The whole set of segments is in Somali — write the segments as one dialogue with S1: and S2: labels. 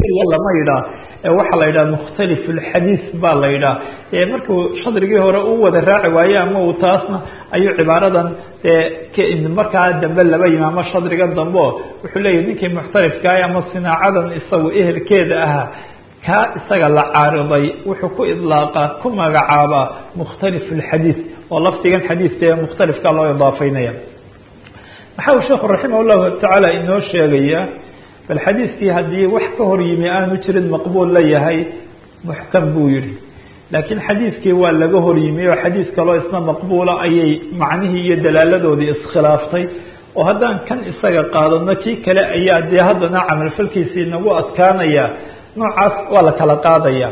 S1: keliya lama yidhaah waxaa la yidhaha mukhtalif اlxadiis baa la yidhaah markuu shadrigii hore u wada raaci waaye ama uu taasna ayuu cibaaradan markaa dambe laba yimi ama shadriga dambe o wuxuu leeyahy ninkii muxtalifkaah ama sinaacadan isagu ehelkeeda ahaa kaa isaga la caariday wuxuu ku idlaaqaa ku magacaabaa mukhtalif اlxadiis oo lafdigan xadiiska ee mukhtalifka loo idaafaynaya waxa uu sheekhu raximah llahu tacaala inoo sheegaya bal xadiiskii haddii wax ka hor yimi aanu jirin maqbuul la yahay muxkam buu yihi laakiin xadiiskii waa laga hor yimi oo xadiis kaloo isna maqbuula ayay macnihii iyo dalaaladoodii iskhilaaftay oo haddaan kan isaga qaadano kii kale ayaa dee haddana camalfalkiisii nagu adkaanaya noocaas waa la kala qaadaya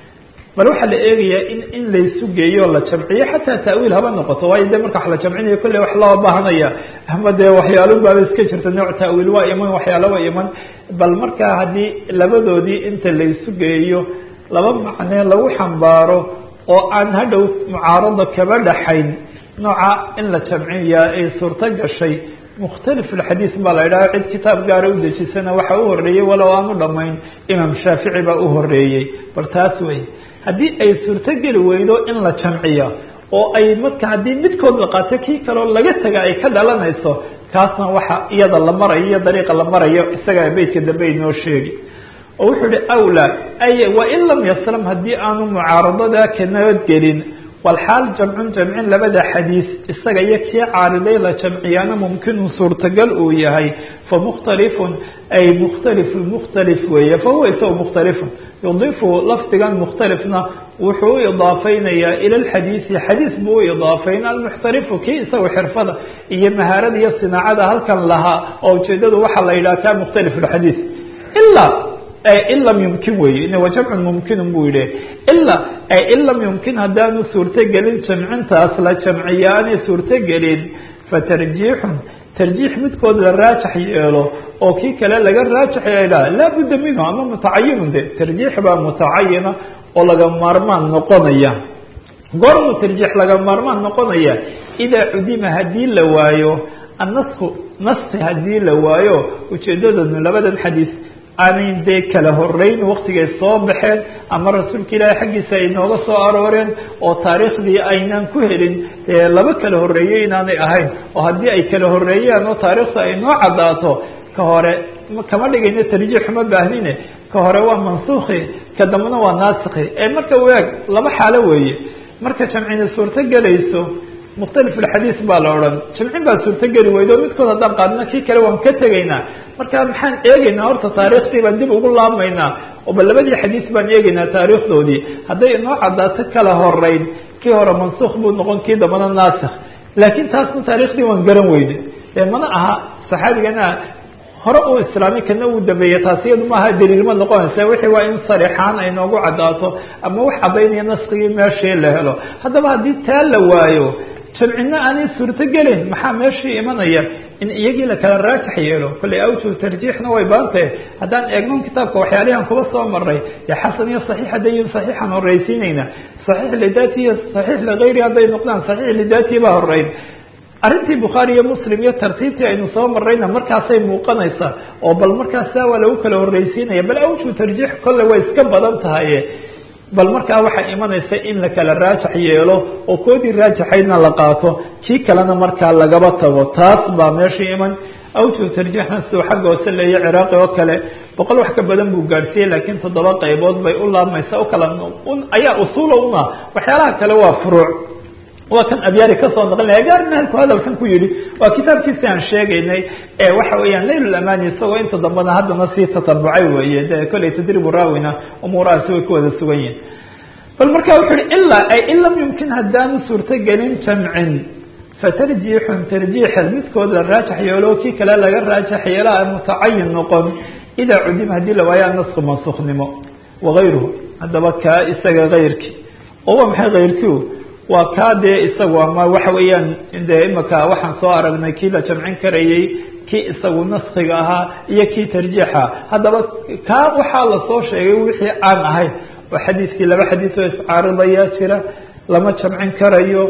S1: bal waxaa la eegayaa in in laysu geeyo la jamciyo xataa ta'wiil haba noqoto waayo de marka wax la jamcinayo kolley wax loo baahanaya ama dee waxyaalo baaba iska jirta nooc ta'wiil waa iman waxyaalo waa iman bal markaa haddii labadoodii inta laysu geeyo laba macnee lagu xambaaro oo aan hadhow mucaarado kaba dhaxayn nooca in la jamciya ay suurto gashay mukhtalif alxadiis baa la idhaha cid kitaab gaara u dejisana waxa u horeeyey walow aanu dhamayn imaam shaafici baa u horeeyey bal taas wey haddii ay suurtogeli weydo in la jamciya oo ay marka haddii midkood la qaato kii kaleo laga taga ay ka dhalanayso kaasna waxa iyada la marayo iyo dariiqa la marayo isagaa beytka dambe inoo sheegi oo wuxuu ihi awlaa ay wain lam yaslam haddii aanu mucaaradada ka nabadgelin walxaal jamcun jamcin labada xadiis isaga iyo kii caariday la jamciyaana mumkinun suurtagal uu yahay famukhtalifun ay mukhtalifu mukhtalif weeye fahuwa isaga mukhtalifun yudifu lafdigan mukhtalifna wuxuu u idaafeynayaa ila lxadiisi xadiis buu u idaafeyn almuxtalifu kii isaga xirfada iyo mahaarada iyo sinaacada halkan lahaa oo ujeedadu waxaa la yidhaha ka mukhtalif lxadiis ilaa in lam yumkin weeye wa jamcun mumkinun buu yihi ila in lam yumkin haddaanu suurtogelin jamcintaas la jamciya aanay suurtogelin fatarjiixun tarjiix midkood la raajax yeelo oo kii kale laga raajax yeelaa laa budda minhu ama mutacayinun de tarjiix baa mutacayina oo laga maarmaan noqonaya goormu tarjiix laga maarmaan noqonaya idaa cudima haddii la waayo annasku naski haddii la waayo ujeedadanu labadan xadiis aanay dee kala horeyn waktigay soo baxeen ama rasuulka ilaahay xaggiisa ay nooga soo arooreen oo taariikhdii aynan ku helin dee laba kala horeeyey inaanay ahayn oo haddii ay kala horeeyaan oo taariikhda ay noo caddaato ka hore kama dhigayno tarjiix uma baahnine ka hore waa mansuukhi ka dambena waa naasikhi ee marka waag laba xaalo weeye marka jamcina suurto gelayso mukhtalif alxadiis baa la odhan jamcin baa suurtogeli weydo midkood haddaan qaadna kii kale waan ka tegaynaa marka maxaan eegaynaa horta taariikhdii baan dib ugu laabmaynaa oo ba labadii xadiis baan eegaynaa taariikhdoodii hadday inoo caddaato kala horeyn kii hore mansuukh buu noqon kii dambana naasikh laakiin taasna taariikhdii waan garan weyne ee mana aha saxaabigana hore uu islaamay kana uu dambeeyey taas iyadu maaha daliilma noqonaysa wixii waa in sarixaan ay noogu caddaato ama wax caddaynaya naskigii meeshii la helo haddaba haddii taa la waayo jamcina aanay suurtogelin maxaa meeshii imanaya in iyagii la kala raajax yeelo kolley awjuh tarjiixna way baantahe haddaan eegnon kitaabka waxyaalihan kuba soo maray dee xasan iyo saxiix haddayin saxiixan horreysiinayna saxiix lidaati iyo saxiix ligayri hadday noqdaan saxiix lidaati baa horeyn arrintii bukhaari iyo muslim iyo tartiibtii aynu soo marayna markaasay muuqanaysaa oo bal markaasaa waa lagu kala horreysiinaya bal awjuh tarjiix kolle way iska badan tahaye bal markaa waxaa imanaysa in la kala raajax yeelo oo koodii raajaxaydna la qaato kii kalena markaa lagaba tago taas baa meeshii iman awjuh tarjiixna siduu xagga hoose leeya ciraaqi oo kale boqol wax ka badan buu gaadhsiiyey laakiin toddoba qaybood bay u laabmaysa u kala ayaa usuula una waxyaalaha kale waa furuuc waa kan abyaari kasoo naqlinaya gaar mahalku hadal xun ku yihi waa kitaabkiisi aan sheegaynay ee waxa weeyaan layl amani isagoo inta dambena haddana sii tatabucay weeye de kolley tadribu raawina umuurahaasi way ku wada sugan yihin bal marka wuxuu yihi ilaa ay in lam yumkin haddaanu suurtogelin jamcin fatarjiixun tarjiixa midkood la raajax yeelo kii kale laga raajax yeelaa mutacayin noqon idaa cudima haddii la waayo anasku mansuukhnimo wagayruhu haddaba kaa isaga kayrki oo waa maxay kayrkiu waa kaa dee isagu ama waxa weeyaan de imika waxaan soo aragnay kii la jamcin karayey kii isagu naskiga ahaa iyo kii tarjiixa haddaba kaa waxaa lasoo sheegay wixii aan ahayn oo xadiiskii laba xadiis oo iscaaridayaa jira lama jamcin karayo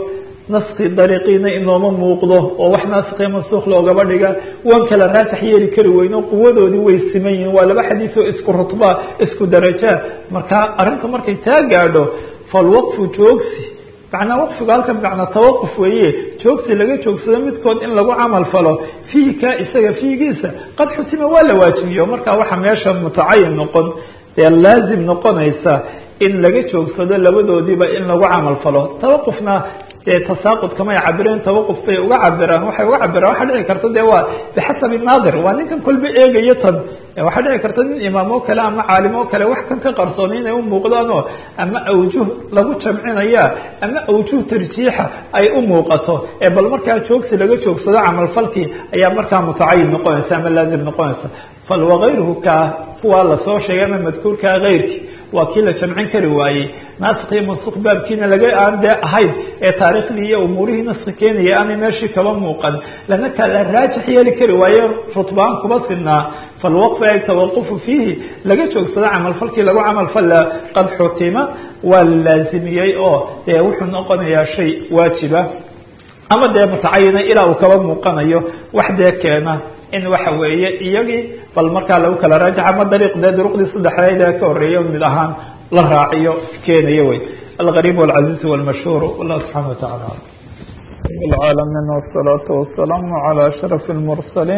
S1: naski dariiqiina inooma muuqdo oo wax nasikhiyo mansuukh loogaba dhiga waan kala raajax yeeli kari weyno quwadoodii way siman yihiin waa laba xadiis oo isku rutba isku darajaa marka arrinta markay taa gaadho falwaqfu joogsi macnaa waqfigu halkan macnaa tawaquf weeye joogsi laga joogsado midkood in lagu camal falo fiihi ka isaga fiigiisa qad xutima waa la waajibiyo marka waxa meesha mutacayin noqon dee laazim noqonaysa in laga joogsado labadoodiiba in lagu camal falo tawaqufna dee tasaaqud kamay cabireen tawaquf bay uga cabiraan waxay uga cabiraan waxaa dhici karta dee waa bixasabi naadir waa ninkan kolba eegayo tan waxaa dhici karta nin imaam oo kale ama caalim oo kale wax kan ka qarsoonay inay u muuqdaanoo ama awjuh lagu jamcinaya ama awjuh tarjiixa ay u muuqato ee bal markaa joogsi laga joogsado camalfalkii ayaa markaa mutacayin noqonaysa ama laazim noqonaysa fal wakayruhu kaa kuwaa lasoo sheegay ama madkuurkaa keyrkii waa kii la jamcin kari waayey naasik iyo mansuuq baabkiina laga aan dee ahayn ee taariikhdii iyo umuurihii naski keenaya aanay meeshii kaba muuqan lana kala raajix yeeli kari waaye rutbaan kuba sinaa falwaqf ay tawaqufu fiihi laga joogsado camalfalkii lagu camalfala qad xutima waa la laazimiyey oo dee wuxuu noqonayaa shay waajiba ama dee mutacayina ilaa uu kaba muuqanayo wax dee keena in waxa weeye iyagii bal markaa lagu kala raajax ama dariiq dee duruqdii saddexdeed ee ka horreeya mid ahaan la raaciyo keenayo wey algariib walcaziiz walmashhuur wallah subxana watacala العالمين والصلاة والسلام على أشرف المرسلين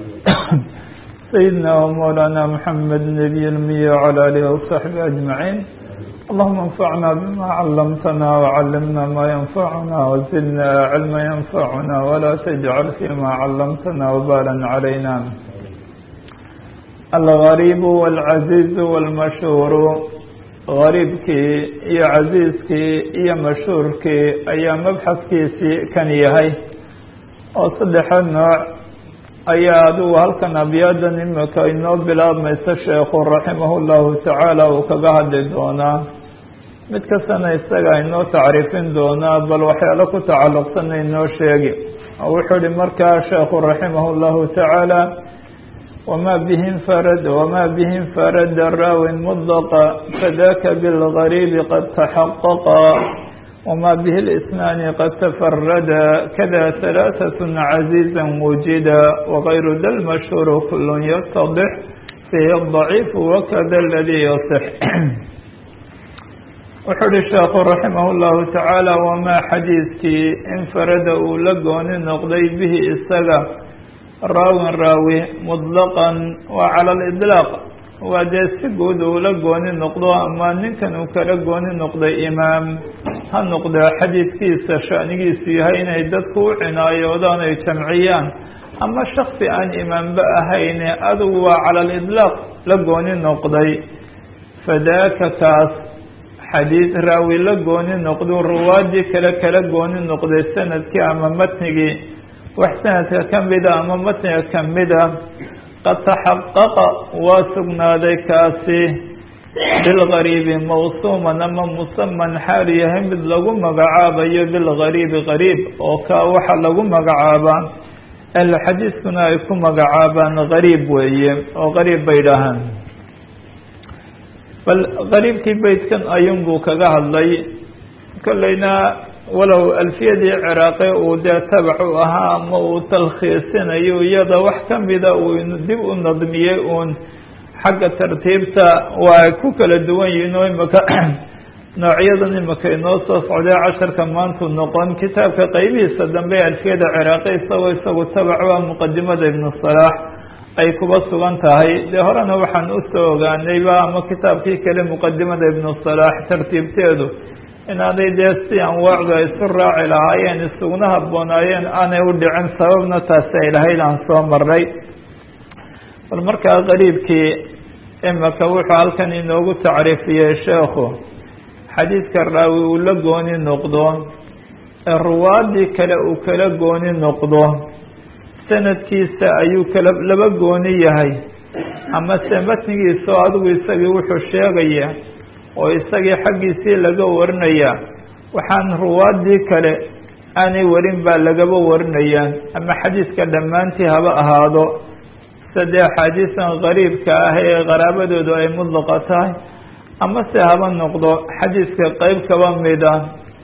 S1: سيدنا ومولانا محمد نبي المية وعلى آله وصحبه أجمعين اللهم انفعنا بما علمتنا وعلمنا ما ينفعنا وزدنا علما ينفعنا ولا تجعل فيما علمتنا وبالا علينا الغريب والعزيز والمشهور غريبkii iyo casiiskii iyo mashhuurkii ayaa mabxadkiisii kan yahay oo saddexa nooc ayaa adigu halkan abyadan imika inoo bilaabmaysa sheekhu raximah llahu tacaala uu kaga hadli doonaa mid kastana isaga inoo tacriifin doonaa bal waxyaalo ku tacalluqsana inoo sheegi wuxuu ihi markaa sheekhu raximah llahu tacaala wma bih infarad wma bih infarada raawin mudlaqa fadaka bilgariibi qad taxaqaqa wma bih اlisnaani qad tafarada kada halaaثaة caziiza wujida wagayru da lmashhuuru kul yatadix fihi الضaciif wakada اladii yaصix wuxuu uhi sheekhu raximah اllahu tacaala wamaa xadiidkii infarada uu la gooni noqday bihi isaga raawin raawi muطlaqan waa cala aliطlaaq waa dee si guud uu la gooni noqdo ama ninkan uu kala gooni noqday imaam ha noqda xadiidkiisa shanigiisu yahay inay dadku u cinaayoodaan ay jamciyaan ama shaksi aan imaamba ahayne adugu waa cala aliطlaaq la gooni noqday fadaaka kaas xadiid raawi la gooni noqdo ruwaadii kale kala gooni noqday sanadkii ama matnigii wax sanadka ka mida ama matniga ka mida qad taxaqaqa waa sugnaaday kaasi bilgariibi mawsuuman ama musaman xaal yahay mid lagu magacaabayo bilgariibi gariib oo kaa waxa lagu magacaabaa ahlu xadiiskuna ay ku magacaabaan gariib weeye oo gariib bay dhahaan bal gariibkii beydkan ayuun buu kaga hadlay kolleyna walow alfiyadii ciraaqi uu dee tabac u ahaa ama uu talkhiisinayo iyada wax kamida uu dib u nadmiyey uun xagga tartiibta waa ay ku kala duwan yihiin oo imaka noocyadan imika inoo soo socday casharka maantu noqon kitaabka qeybihiisa dambe alfiyada ciraaqi isagoo isagu tabac u ah muqadimada ibnu salaax ay kuba sugan tahay dee horena waxaan usoo ogaanayba ama kitaabkii kale muqadimada ibnu salaax tartiibteedu inaanay dee si anwaacdu ay isu raaci lahaayeen isuguna habboonaayeen aanay u dhicin sababna taasi ay lahayd aan soo maray bal markaa qariibkii imika wuxuu halkan inoogu tacriifiyey sheekhu xadiidka raawi uu la gooni noqdo ee ruwaadii kale uu kala gooni noqdo sanadkiisa ayuu kala laba gooni yahay ama se matnigiisa oo adigu isagii wuxuu sheegaya oo isagii xaggiisii laga warinaya waxaan ruwaadii kale aanay warin baa lagaba warinaya ama xadiiska dhammaantii haba ahaado sadee axaadiisan qariibka ah ee qaraabadoodu ay mudlaqa tahay ama se haba noqdo xadiiska qeyb kaba mida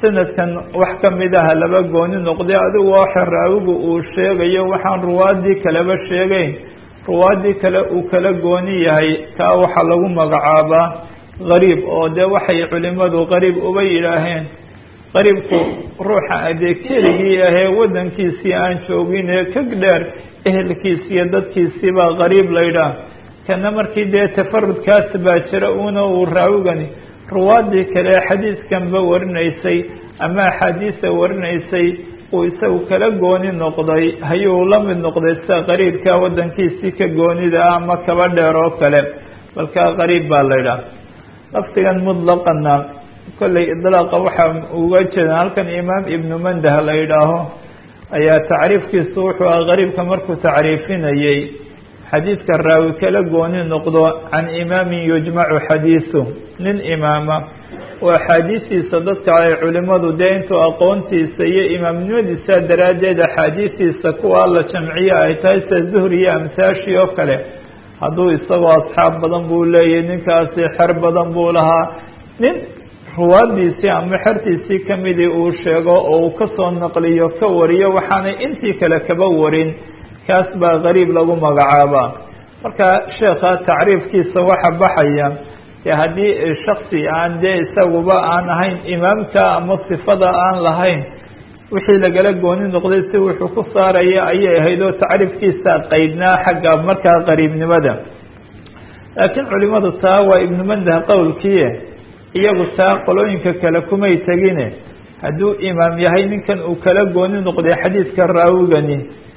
S1: sanadkan wax kamid aha laba gooni noqday adigu waxa raawigu uu sheegayo waxaan ruwaadii kaleba sheegeyn ruwaadii kale uu kala gooni yahay kaa waxaa lagu magacaabaa gariib oo dee waxay culimadu gariib uba yidhaaheen qariibku ruuxa adee keligii ahee waddankiisii aan joogin ee ka dheer ehelkiisi iyo dadkiisii baa qariib laydhaah kana markii dee tafarudkaas baa jira una uu raawigani ruwaadii kale xadiiskanba warinaysay ama axaadiisa warinaysay uu isagu kala gooni noqday hayuu la mid noqday sida qariibka waddankiisii ka goonida ah ama kaba dheer oo kale balkaa qariib baa laydhaah lafdigan mutlaqana kollay idlaaqa waxaa uga jeeda halkan imaam ibnu mandah la yidhaaho ayaa tacriifkiisu wuxuu aha qariibka markuu tacriifinayey xadiidka raawi kala gooni noqdo can imaamin yujmacu xadiisu nin imaama oo axaadiistiisa dadka ay culimadu dee intuu aqoontiisa iyo imaamnimadiisa daraaddeed axaadiistiisa kuwa la jamciye ay tahay sida zuhri iyo amsaashii oo kale hadduu isagoo asxaab badan buu leeyahy ninkaasi xer badan buu lahaa nin ruwaadiisii ama xertiisii kamidii uu sheego oo uu kasoo naqliyo ka wariyo waxaanay intii kale kaba warin kaas baa qariib lagu magacaabaa marka sheekha tacriifkiisa waxa baxaya dee haddii shaksi aan dee isaguba aan ahayn imaamka ama sifada aan lahayn wixii lagala gooni noqday si wuxuu ku saaraya ayay ahayd oo tacriifkiisa qaydnaa xagga markaa qariibnimada laakiin culimadu taa waa ibnu mandah qowlkii iyagu taa qolooyinka kale kumay tegine hadduu imaam yahay ninkan uu kala gooni noqday xadiidka raawigani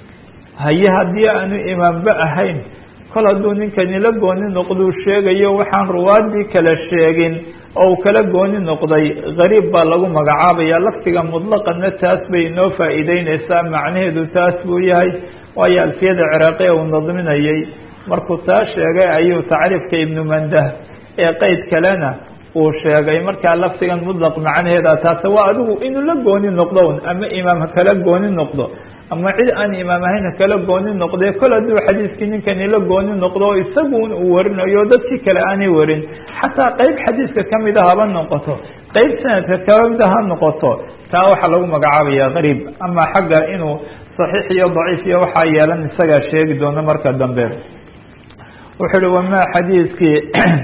S1: haye haddii aanu imaamba ahayn kol hadduu ninkani la gooni noqduu sheegayo waxaan ruwaadii kale sheegin oo uu kala gooni noqday gariib baa lagu magacaabaya laftiga mutlaqana taas bay inoo faa'iideyneysaa macnaheedu taas buu yahay waayo alfiyada ciraaqiya uu nadminayay markuu taa sheegay ayuu tacriifka ibnu mandah ee qeyd kalena uu sheegay markaa laftigan mutlaq macnaheeda taase waa adigu inuu la gooni noqdo un ama imaam ha kala gooni noqdo ama cid aan imaam ahayn ha kala gooni noqdee kol hadduu xadiiskii ninkani la gooni noqdo oo isagun uu warinayo dadkii kale aanay warin xataa qeyb xadiiska kamida haba noqoto qeyb sanadka kamida ha noqoto taa waxaa lagu magacaabaya qariib ama xagga inuu saxiix iyo daciif iyo waxaa yeelan isagaa sheegi doono marka dambe wuxuu uhi wamaa xadiiskii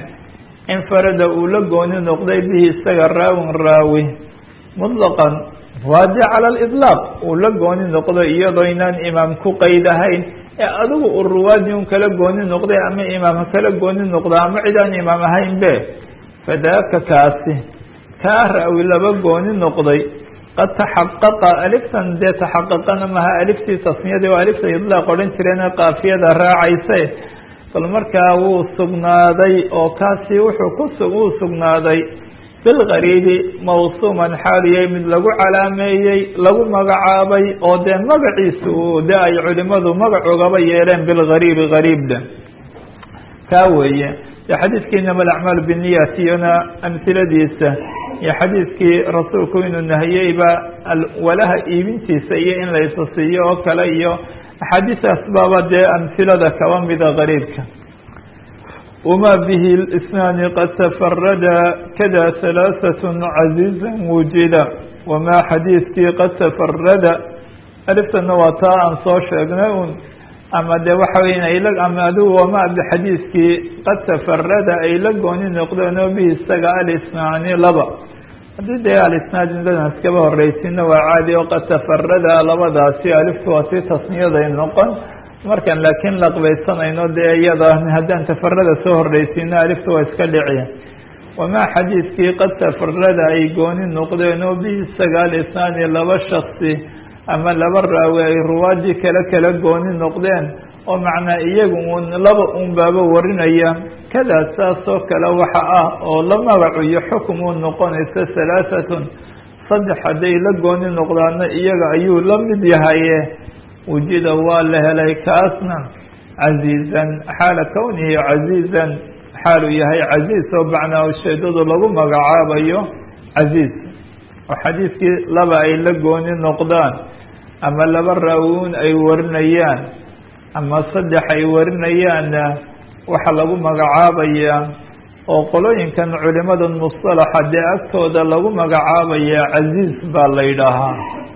S1: infarada uu la gooni noqday bihi isaga raawin raawi mutlaqan waade cala aliطlaaq uu la gooni noqdo iyadoo inaan imaam ku qeyd ahayn ee adigu uu ruwaadi un kala gooni noqday ama imaam ha kala gooni noqdo ama cid aan imaam ahayn be fadaaka kaasi kaa raawi laba gooni noqday qad taxaqaqa aliftan dee taxaqaqana maha aliftii tasniyadii waa alifta idlaaq odhan jireen qaafiyada raacayse bal markaa wuu sugnaaday oo kaasi wuxuu ku wuu sugnaaday bilgariibi mawsuuman xaaliyay mid lagu calaameeyey lagu magacaabay oo dee magaciisu de ay culimadu magacogaba yeeleen bilgariibi gariibda kaa weeye dee xadiidkii inama alacmaalu biniyat iyona amhiladiisa iyo xadiidkii rasuulku inuu nahiyeyba walaha iibintiisa iyo in la isa siiyo oo kale iyo axaadiistaas baaba dee amhilada kaba mida gariibka wma bihi اlisnaani qad tafarada kada halaaثaة caziiza wujida wamaa xadiidkii qad tafarada aliftana waa taa aan soo sheegnay un ama de waxa weya ayla ama adigu wamaa bixadiidkii qad tafarada ay la gooni noqdeen oo bihi isaga alisnaani laba haddii dee alisnaad indadan iskaba horeysina waa caadi oo qad tafarada labadaasi aliftu waa si tasniyaday noqon markan laakiin laqbaysanayno dee iyada haddaan tafarada soo horreysino alifta waa iska dhiciya wamaa xadiidkii qad tafarada ay gooni noqdeen oo bi sagaal isnaani laba shaksi ama laba raawi ay ruwaadii kale kala gooni noqdeen oo macnaa iyagu un laba un baaba warinaya kadaa saas oo kale waxa ah oo la magacu iyo xukum uu noqonaysa halaahatun saddex hadday la gooni noqdaana iyaga ayuu la mid yahaye wujida waa la helay kaasna caziizan xaala kownihi caziizan xaaluu yahay caziiz oo macnaa ujeedadu lagu magacaabayo caziiz oo xadiidkii laba ay la gooni noqdaan ama laba raawuun ay warinayaan ama saddex ay warinayaanna waxaa lagu magacaabayaa oo qolooyinkan culimada musطalaxa dee agtooda lagu magacaabaya casiiz baa la yidhaahaa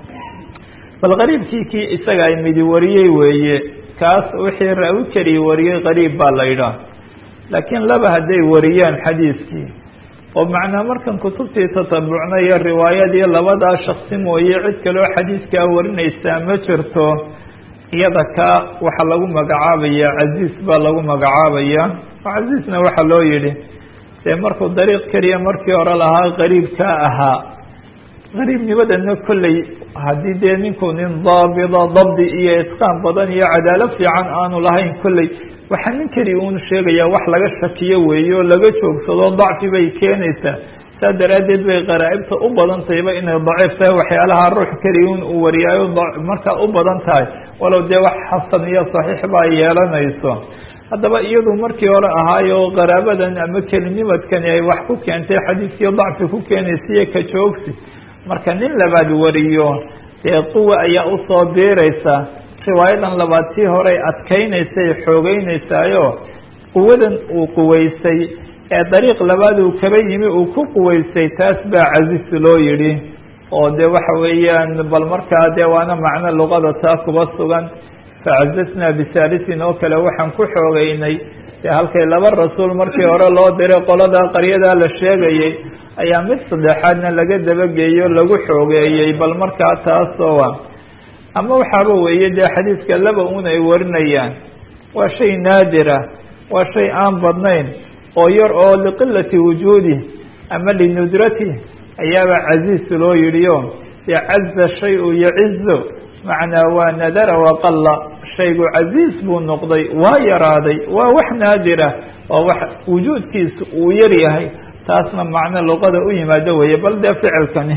S1: bal qariibkii kii isaga ay midi wariyey weeye kaas wixii raawi keliya wariyey qariib baa la yidhaha laakiin laba hadday wariyaan xadiiskii oo macnaa markan kutubtii tatabucnayo riwaayadii labadaa shaksi mooye cid kaloo xadiiskaa warinaysaa ma jirto iyada kaa waxaa lagu magacaabaya casiis baa lagu magacaabaya casiisna waxaa loo yidhi dee markuu dariiq keliya markii hore lahaa qariibkaa ahaa qariibnimadana kolley haddii dee ninku nin daabida dabdi iyo itqaan badan iyo cadaalad fiican aanu lahayn kolley waxaa nin keliya uun sheegayaa wax laga shakiyo weeye oo laga joogsado dacfi bay keenaysaa saa daraaddeed bay qaraa'ibta u badan tahayba inay daciif tahay waxyaalaha ruux keliya un uu wariyaayo markaa u badan tahay walow dee wax xasan iyo saxiix baa yeelanayso haddaba iyadu markii hore ahaayo qaraabadan ama kelinimadkani ay wax ku keentay xadiiskiyo dacfi ku keenaysiiyo ka joogsi marka nin labaad wariyo dee quwa ayaa usoo biiraysa riwaayadan labaad tii horey adkaynaysay xoogeynaysaayoo quwadan uu quwaysay ee dariiq labaad uu kaba yimi uu ku quwaysay taas baa casiis loo yidhi oo de waxa weeyaan bal markaa dee waana macno luqada taa kuba sugan facazasnaa bisaalisin oo kale waxaan ku xoogeynay dee halkay laba rasuul markii hore loo diray qoladaa qaryadaa la sheegayay ayaa mid saddexaadna laga dabageeyo lagu xoogeeyey bal markaa taasoo ama waxaaba weeye dee xadiiska laba un ay warinayaan waa shay naadira waa shay aan badnayn oo yar oo liqilati wujuudi ama linudrati ayaaba casiis loo yidhiyo dee caza shay-u yacizo macnaa waa nadara waqalla shaygu casiis buu noqday waa yaraaday waa wax naadira waa wax wujuudkiisa uu yar yahay taasna macno luqada u yimaado weeye bal dee ficilkani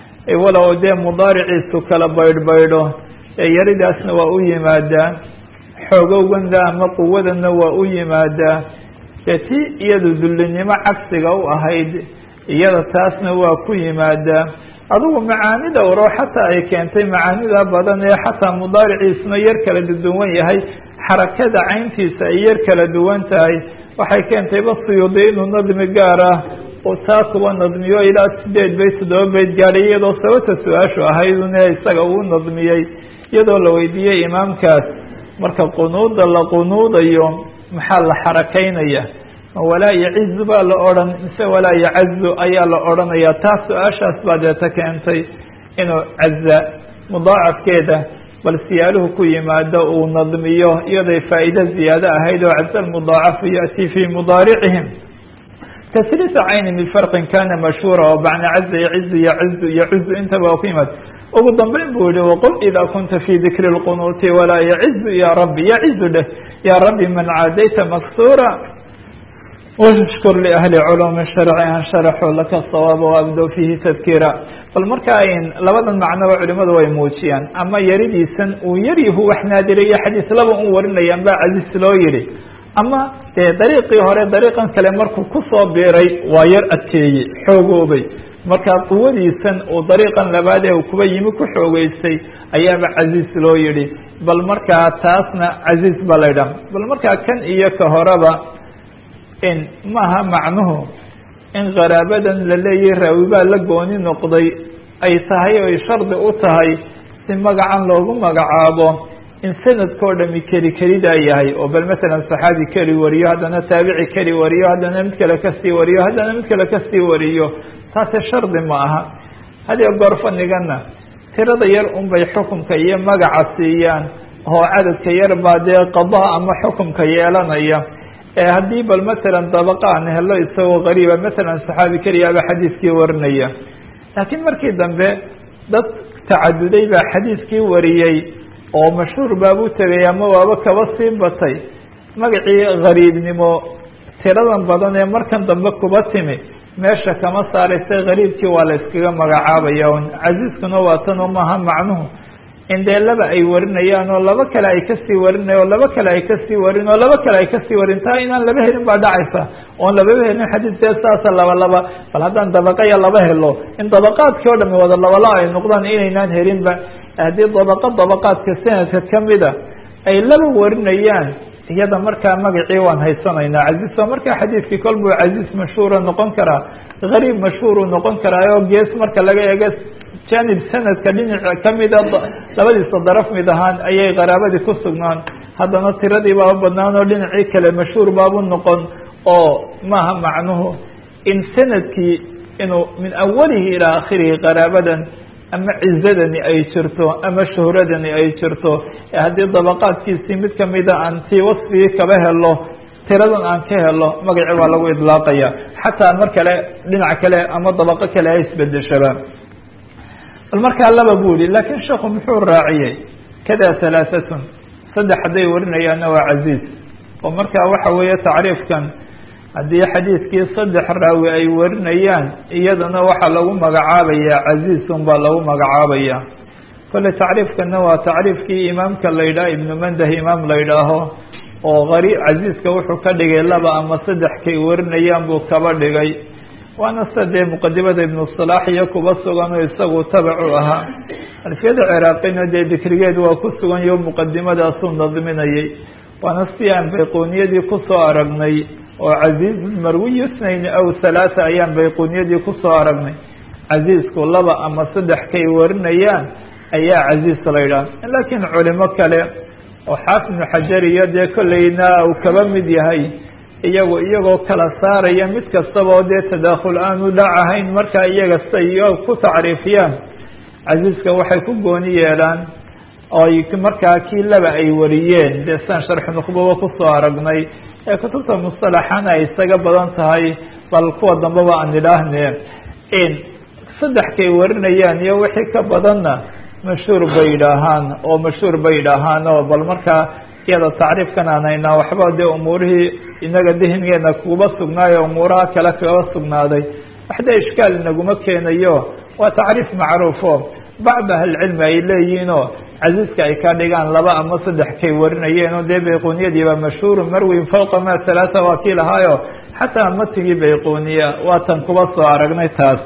S1: walow dee mudaariciisu kala baydhbaydho ee yaridaasna waa u yimaadaa xoogowganda ama quwadana waa u yimaadaa dee tii iyadu dullinimo cagsiga u ahayd iyada taasna waa ku yimaadaa adugu macaani dhowro xataa ay keentay macaanida badan ee xataa mudaariciisuna yar kala duwan yahay xarakada cayntiisa ay yar kala duwan tahay waxay keentayba suyuudi inuu nadmi gaar ah oo taa kuba nadmiyo ilaa sideed bayt toddoba bayt gaadhay iyadoo sababta su-aashu ahaydune isaga uu nadmiyey iyadoo la weydiiyey imaamkaas marka qunuuda la qunuudayo maxaa la xarakaynaya ma walaa yacizu baa la odhan mise walaa yacazu ayaa la odhanaya taas su-aashaas baa deeta keentay inuu caza mudaacafkeeda bal siyaaluhu ku yimaado uu nadmiyo iyaday faa'iide ziyaado ahayd oo caza almudaacafu yaأtii fii mudaaricihim tasriisa cayni min farqin kana mashhuura oo bacna caza yacizu yacizu yacuzu intaba waa ku yimaado ugu dambeyn buu yihi waqul ida kunta fi dikri اlqunuuti walaa yacizu ya rabbi yacizu dheh ya rabbi man caadayta maksura washkur liahli culumi sharci an sharaxuu laka sawaaba waabdo fihi tadkiira bal marka ayn labadan macnoba culimadu way muujiyaan ama yaridiisan uu yaryahu wax naadirayo xadiis laba un warinayaan baa casiis loo yihi ama dee dariiqii hore dariiqan kale markuu kusoo biiray waa yar adkeeyey xoogoobay marka quwadiisan uu dariiqan labaad ee uu kuba yimi ku xoogeystay ayaaba casiis loo yihi bal markaa taasna casiis baa la ydhaha bal markaa kan iyo ka horeba in maaha macnuhu in qaraabadan la leeyahay raawi baa la gooni noqday ay tahay oy shardi u tahay si magacan loogu magacaabo in sanadkao dhami keli kelidaa yahay oo bal masalan saxaabi keli wariyo haddana taabici keli wariyo haddana mid kale kasii wariyo haddana mid kale kasii wariyo taasi shardi ma aha hadiyo goor fanigana tirada yar unbay xukumka iyo magaca siiyaan oo cadadka yar baa dee qadaa ama xukumka yeelanaya haddii bal masalan dabaqa aan helo isagoo qariiba masalan saxaabi keliyaaba xadiiskii warinaya laakiin markii dambe dad tacaduday baa xadiiskii wariyey oo mashhuur baabu tegay ama waaba kaba sii batay magacii gariibnimo tiradan badan ee markan dambe kuba timi meesha kama saaraysay gariibkii waa la iskaga magacaabaya un casiiskuna waa tan oo maaha macnuhu in dee laba ay warinayaan oo laba kale ay kasii warinaya oo laba kale ay kasii warin oo laba kale ay kasii warin taa inaan laba helin baa dhacaysa oon lababa helin xadiiskee saasa laba laba bal haddaan dabaqaya laba helo in dabaqaadkii oo dhami wada labala ay noqdaan inaynaan helinba haddii dabaqa dabaqaadka sanadka kamida ay laba warinayaan iyada markaa magacii waan haysanaynaa casiis oo markaa xadiidkii kol buu casiis mashhuura noqon karaa gariib mashhuuruu noqon karaa oo gees marka laga eego janib sanadka dhinaca kamida labadiisa daraf mid ahaan ayay qaraabadii ku sugnaan haddana tiradii baaba badnaan oo dhinacii kale mashhuur baabu noqon oo maaha macnuhu in sanadkii inuu min awalihi ilaa akhirihi qaraabadan ama cizadani ay jirto ama shuhradani ay jirto ee haddii dabaqaadkiisii mid kamida aan tii wasfigii kaba helo tiradan aan ka helo magacii waa lagu idlaaqaya xataa mar kale dhinac kale ama dabaqo kale ay isbedeshaba bal markaa laba bu yihi laakiin sheekhu muxuu raaciyey kada halaahatun saddex hadday warinayaanna waa casiiz oo markaa waxa weeye tacriifkan haddii xadiidkii saddex raawi ay warinayaan iyadana waxaa lagu magacaabayaa casiizun baa lagu magacaabaya kolle tacriifkana waa tacriifkii imaamka la yidhaah ibnu mandah imaam la yidhaaho oo qari casiiska wuxuu ka dhigay laba ama saddex kay warinayaan buu kaba dhigay waana sida dee muqadimada ibnu salaax iyo kuba sugan oo isagu tabacu ahaa alfiyada ciraaqina dee dikrigeed waa ku sugan iyo muqadimadaasuu nadminayay waana si aan bayquuniyadii kusoo aragnay oo casiiz marwiy snayn aw halaata ayaan bayquuniyadii kusoo aragnay casiisku laba ama saddex kay warinayaan ayaa casiis la yidhaha laakiin culimo kale oo xaafid ibnu xajar iyo dee kolleyna uu kaba mid yahay iyagu iyagoo kala saaraya mid kastaba oo dee tadaakhul aanu dhacahayn markaa iyaga siay ku tacriifiyaan casiiska waxay ku gooni yeelaan oy markaa kii laba ay wariyeen dee siaan sharxu nukhbaba kusoo aragnay ee kutubta mustalaxana ay isaga badan tahay bal kuwa dambeba aan idhaahne in saddex kay warinayaan iyo wixii ka badanna mashhuur bay idhaahaan oo mashhuur bay idhaahaan oo bal markaa iyada tacriifkan aan haynaa waxba dee umuurihii inaga dihnigeena kuba sugnaayo umuuraha kale kaba sugnaaday waxda ishkaal inaguma keenayo waa tacriif macruufo bacd ahlicilmi ay leeyihiinoo casiiska ay ka dhigaan laba ama saddex kay warinayeen oo dee bayquuniyadiiba mashhuuru marwin fawqa ma halaata waa kii lahaayo xataa matigii bayquuniya waatan kuba soo aragnay taas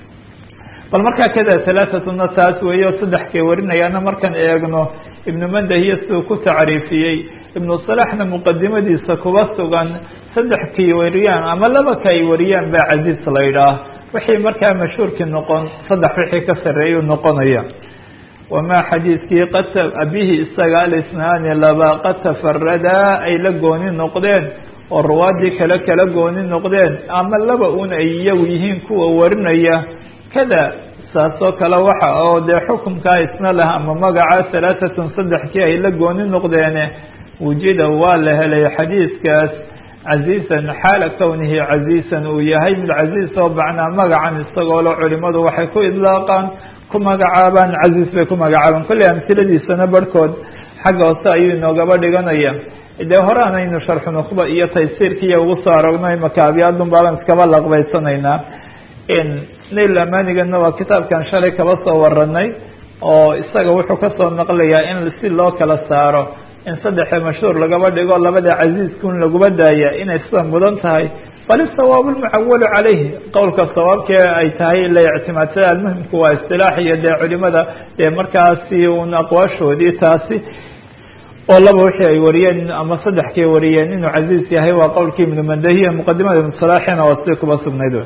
S1: bal markaa kada halaatatuna taas weeyo saddex kay warinayaana markaan eegno ibnu mandahiyo siduu ku tacriifiyey ibnu salaxna muqadimadiisa kuba sugan saddex kay wariyaan ama laba kay wariyaan baa casiis la yidhaah wixii markaa mashhuurkii noqon saddex wixii ka sarreeyuu noqonaya wamaa xadiiskii qad bihi isaga alisnaani laba qad tafaradaa ay la gooni noqdeen oo ruwaadii kale kala gooni noqdeen ama laba un ay iyagu yihiin kuwa warinaya kada saasoo kale waxa oo dee xukunkaa isna lah ama magaca halaatatun saddexkii ay la gooni noqdeene wujida waa la helay xadiiskaas casiisan xaala kownihi casiisan uu yahay mid casiis oo bacnaa magacan isagoo le culimadu waxay ku idlaaqaan ku magacaabaan casiis bay ku magacaabaan kolley amsiladiisana barhkood xagga hoose ayuu inoogaba dhiganaya dee hore anaynu sharxu nukhba iyo taysiirkiiyo ugu soo aragnay makaabiyaadun baaban iskaba laqbaysanaynaa nail amanigana waa kitaabkan shalay kaba soo waranay oo isaga wuxuu kasoo naqlayaa in si loo kala saaro in saddexe mashhuur lagaba dhigo labada casiiskun laguba daaya inay sida mudan tahay bal isawaab lmucawalu calayhi qowlka sawaabkee ay tahay la ictimaadsada almuhimku waa istilaax iyo dee culimada dee markaasi un aqwaashoodii taasi oo laba wixii ay wariyeen ama saddexkay wariyeen inuu casiis yahay waa qowlkii ibnu mandahiya muqadimada ibnu salaaxina waa si kuba sugnayd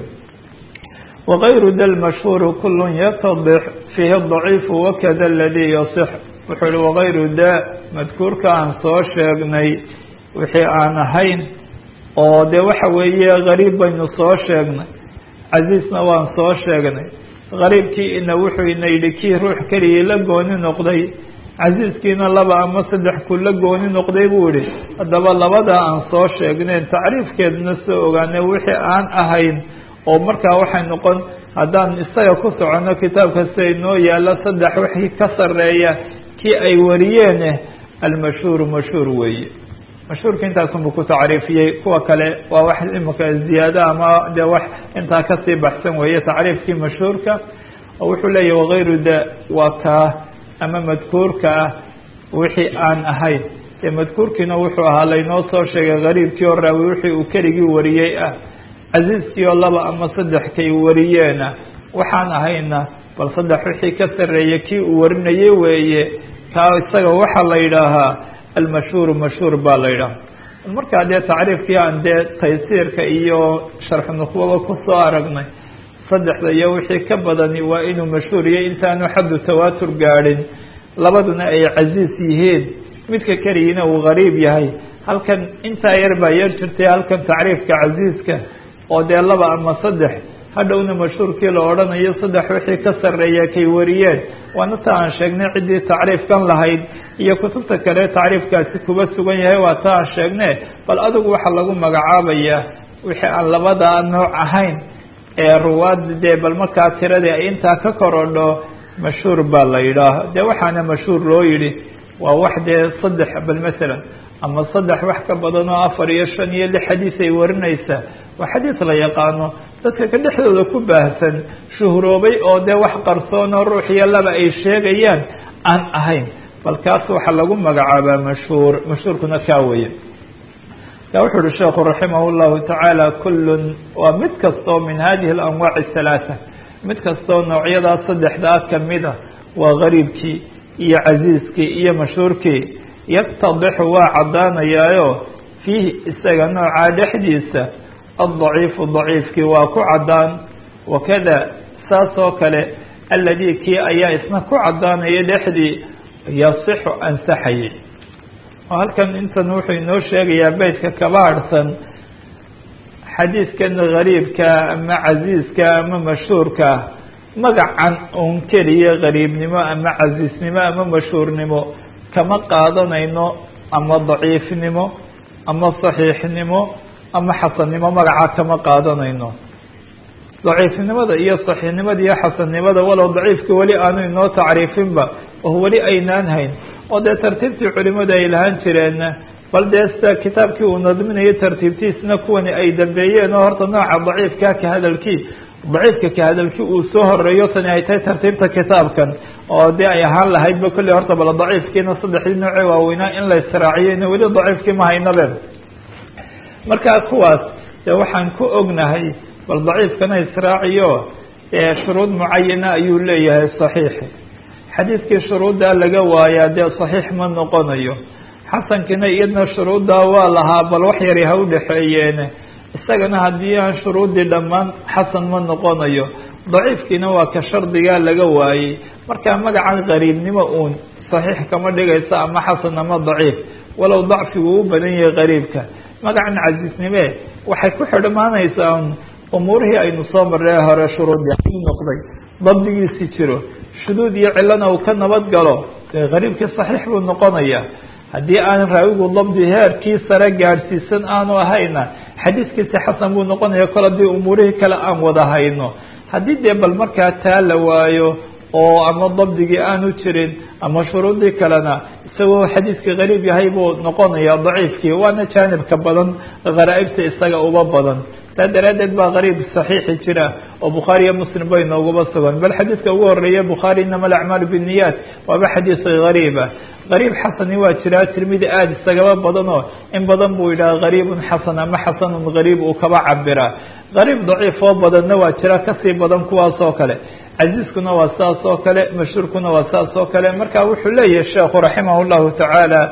S1: wغayru da lmashhuur kul yatadix fiihi ضaciif wakada aladii yaصix wuxuu hi wagayru da madkuurka aan soo sheegnay wixii aan ahayn oo dee waxa weeye gariib baynu soo sheegnay casiisna waan soo sheegnay gariibkii ina wuxuu ina yidhi kii ruux keligii la gooni noqday casiiskiina laba ama saddex ku la gooni noqday buu yihi haddaba labadaa aan soo sheegneen tacriifkeedna soo ogaanay wixii aan ahayn oo markaa waxay noqon haddaan isaga ku soconno kitaabka sida inoo yaalo saddex wixii ka sareeya kii ay wariyeene almashhuuru mashhuur weeye mashhuurka intaasunbu ku tacriifiyey kuwa kale waa wax imika ziyaado ama dee wax intaa kasii baxsan weeye tacriifkii mashhuurka oo wuxuu leeyahy wagayru da waa kaa ama madkuurka ah wixii aan ahayn dee madkuurkiina wuxuu ahaa laynoo soo sheegay gariibkii oo raawi wixii uu keligii wariyey ah casiiskii oo laba ama saddex kay wariyeena waxaan ahayna bal saddex wixii ka sarreeya kii uu warinayey weeye kaa isaga waxaa la yidhaahaa almashhuuru mashhuur baa la yidhaha markaa dee tacriifkii aan dee taysiirka iyo sharxu nukhwaba kusoo aragnay saddexda iyo wixii ka badani waa inuu mashhuur yahay intaanu xaddu tawaatur gaadhin labaduna ay casiis yihiin midka keligiina uu gariib yahay halkan intaa yar baa yar jirtay halkan tacriifka casiiska oo dee laba ama saddex hadhowna mashhuurkii la odhanayo saddex wixii ka sarreeya kay wariyeen waana ta aan sheegnay ciddii tacriifkan lahayd iyo kutubta kale tacriifkaasi kuba sugan yahay waa ta aan sheegne bal adigu waxaa lagu magacaabayaa wixii aan labadaa nooc ahayn ee ruwaad dee bal markaa tiradii ay intaa ka korodho mashhuur baa la yidhaah dee waxaana mashhuur loo yidhi waa wax dee saddex bal masalan ama saddex wax ka badan oo afar iyo shan iyo lix xadiis ay warinaysaa waa xadiis la yaqaano dadka ka dhexdooda ku baahsan shuhroobay oo dee wax qarsoon oo ruux iyo laba ay sheegayaan aan ahayn bal kaas waxaa lagu magacaabaa mashhuur mashhuurkuna kaa weye ka wuxuu uhi sheekhu raximah llahu tacaala kullun waa mid kastoo min hadihi alanwaaci halaata mid kastoo noocyadaas saddexdaa kamida waa gariibkii iyo casiiskii iyo mashhuurkii yaktadixu waa caddaanayaayo fiihi isaga noocaa dhexdiisa addaciifu daciifkii waa ku caddaan wakada saas oo kale alladii kii ayaa isna ku caddaanaya dhexdii yasixu ansaxayay oo halkan intan wuxuu inoo sheegayaa beytka kaba harhsan xadiiskan gariibka ama casiiska ama mashhuurka magacan un keliya gariibnimo ama casiisnimo ama mashhuurnimo kama qaadanayno ama daciifnimo ama saxiixnimo ama xasannimo magacaa kama qaadanayno daciifnimada iyo saxiixnimada iyo xasannimada walow daciifka weli aanu inoo tacriifinba oo weli aynaan hayn oo dee tartiibtii culimadu ay lahaan jireen bal dee sida kitaabkii uu nadminayo tartiibtiisna kuwani ay dambeeyeen oo horta nooca daciifka ka hadalkii daciifka ka hadalkii uu soo horeeyo tani ay tahay tartiibta kitaabkan oo dee ay ahaan lahaydba kolley horta bal daciifkiina saddexdii nooce waaweynaa in la israaciyeyna weli daciifkii ma haynabe markaa kuwaas dee waxaan ku ognahay bal daciifkana israaciyo shuruud mucayana ayuu leeyahay saxiixi xadiidkii shuruuddaa laga waayaa dee saxiix ma noqonayo xasankiina iyadna shuruuddaa waa lahaa bal wax yari ha u dhexeeyeene isagana haddii aan shuruuddii dhammaan xasan ma noqonayo daciifkiina waa ka shardigaa laga waayey markaa magacan qariibnimo uun saxiix kama dhigayso ama xasan ama daciif walow dacfigu u badan yahay qariibka magacan casiisnime waxay ku xidhmaanaysaa un umuurihii aynu soo marree hore shuruudii noqday dabdigiisi jiro shuduud iyo cilana uu ka nabad galo dee qariibkii saxiix buu noqonayaa haddii aan raawigu dabdi heerkii sare gaadhsiisan aanu ahayna xadiiskiisi xasan buu noqonaya kol haddii umuurihii kale aan wada hayno haddii dee bal markaa taa la waayo oo ama dabdigii aanu jirin ama shuruudii kalena isagoo xadiiskii qariib yahay buu noqonaya daciifkii waana jaanibka badan kharaa'ibta isaga uba badan saa daraaddeed baa qariib saxiixi jira oo bukhaari iyo muslim bay nooguba sugan bal xadiidka ugu horeeya bukhaari inama alacmaalu binniyaat waaba xadiis gariiba qariib xasani waa jiraa tirmidi aada isagaba badanoo in badan buu yidhaha qariibun xasan ama xasanun qariib uu kaba cabiraa qariib daciif oo badanna waa jira kasii badan kuwaas oo kale casiiskuna waa saas oo kale mashhuurkuna waa saas oo kale marka wuxuu leeyahay sheekhu raximah llahu tacaala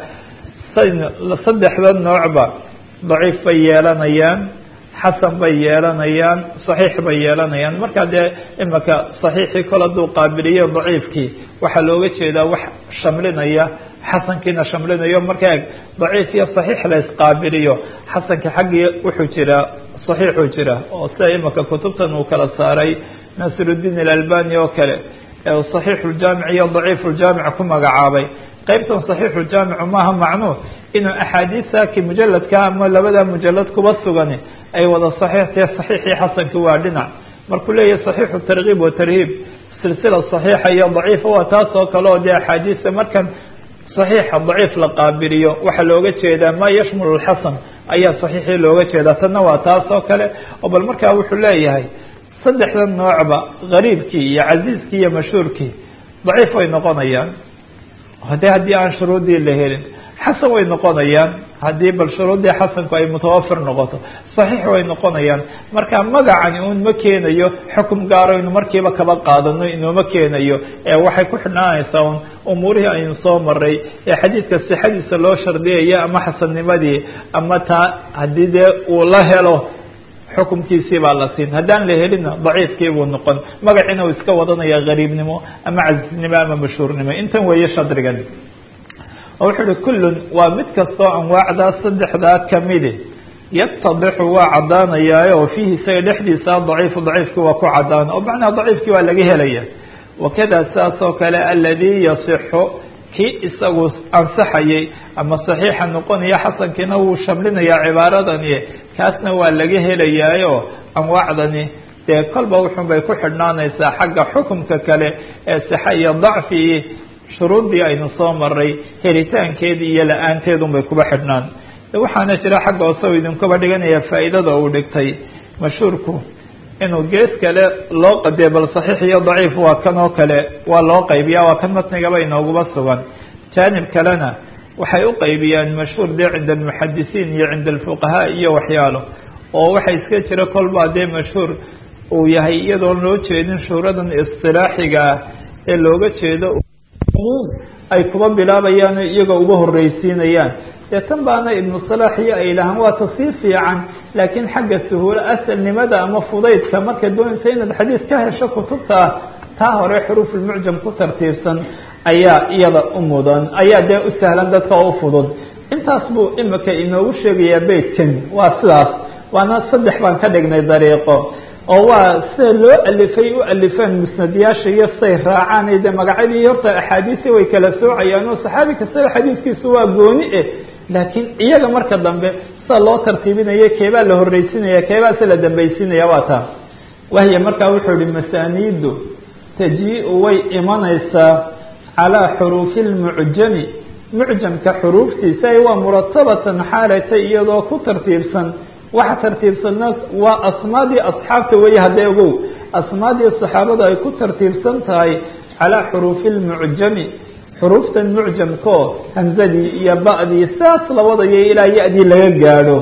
S1: saddexda noocba daciif bay yeelanayaan xasan bay yeelanayaan saxiix bay yeelanayaan marka dee imaka saxiixii kol hadduu qaabiliyo daciifkii waxaa looga jeedaa wax shamlinaya xasankiina shamlinayo marka eg daciif iyo saxiix la isqaabiliyo xasanka xaggii wuxuu jiraa saxiixuu jira oo sida imaka kutubtan uu kala saaray nasirudiin alalbani oo kale ee saxiixuljaamic iyo daciifuljaamic ku magacaabay qeybtan saxiixuljaamicu maaha macnuu inuu axaadiistaaki mujaladka ama labada mujalad kuba sugani ay wada saxiixtae saxiixii xasanki waa dhinac markuu leeyahay saxiixu tarkiib wa tarhiib silsila saxiixa iyo daciifa waa taas oo kale oo dee axaadiista markan saxiixa daciif la qaabiliyo waxaa looga jeedaa maa yashmulu lxasan ayaa saxiixii looga jeedaa tanna waa taas oo kale oo bal markaa wuxuu leeyahay saddexda noocba gariibkii iyo casiiskii iyo mashhuurkii daciif way noqonayaan hade haddii aan shuruudii la helin xasan way noqonayaan haddii bal shuruuddii xasanku ay mutawafir noqoto saxiix way noqonayaan marka magacani un ma keenayo xukum gaaro inu markiiba kaba qaadano inuuma keenayo ee waxay ku xidhnaanaysaa un umuurihii aynu soo maray ee xadiidka sixadiisa loo shardiyaya ama xasannimadii ama taa haddii dee uu la helo xukumkiisii baa la siin haddaan la helina daciifkii buu noqon magaciina uu iska wadanaya gariibnimo ama casisnimo ama mashhuurnimo intan weeye shadrigan oo wuxuu uhi kullun waa mid kastoo anwaacdaa saddexdaa kamidi yatadixu waa caddaanayaa oo fiihi isaga dhexdiisa daciifu daciifkii waa ku cadaan oo macnaha daciifkii waa laga helaya wakada saas oo kale aladii yasixu kii isagu ansaxayay ama saxiixa noqonaya xasankiina wuu shamlinayaa cibaaradani kaasna waa laga helayaayo anwaacdani dee kolba wuxun bay ku xidhnaanaysaa xagga xukumka kale ee sixa iyo dacfii shuruuddii aynu soo maray helitaankeedii iyo la-aanteedun bay kuba xidhnaan waxaana jira xagga hoose u idinkuba dhiganaya faa'iidada uu dhigtay mashhuurku inuu gees kale loo qadiyo bal saxiix iyo daciif waa kan oo kale waa loo qaybiya waa kan matnigaba inooguba sugan jaanib kalena waxay u qaybiyaan mashhuur dee cinda almuxadisiin iyo cinda alfuqahaa iyo waxyaalo oo waxa iska jira kolbaa dee mashhuur uu yahay iyadoon loo jeedin shuhuradan istilaaxiga ah ee looga jeedo ay kuba bilaabayaan iyagoo uga horreysiinayaan dee tan baana ibnu salaax iyo ay lahaan waa tasii fiican laakiin xagga suhuulo asalnimada ama fudaydka markay doonaysa inaad xadiis ka hesho kutubta taa hore xuruufulmucjam ku tartiibsan ayaa iyada u mudan ayaa dee u sahlan dadka oo u fudud intaas buu imika inoogu sheegayaa beytkan waa sidaas waana saddex baan ka dhignay dariiqo oo waa sida loo alifay u alifeen musnadyaasha iyo siday raacaan de magacyadii horta axaadiisi way kala soocayaan oo saxaabi kastaba xadiiskiisu waa gooni eh laakiin iyaga marka dambe sida loo tartiibinaya keebaa la horreysinaya keebaa se la dambaysinaya waa taa wahya markaa wuxuu ihi masaaniidu taji-u way imanaysaa calaa xuruufi lmucjami mucjamka xuruuftiisa ay waa muratabatan xaalatay iyadoo ku tartiibsan waxa tartiibsanna waa asmaadii asxaabta weeye haddee ogow asmaadii saxaabadu ay ku tartiibsan tahay calaa xuruufi lmucjami xuruuftan mucjamkao hamzadii iyo ba'dii saas labadayo ilaa ya-dii laga gaadho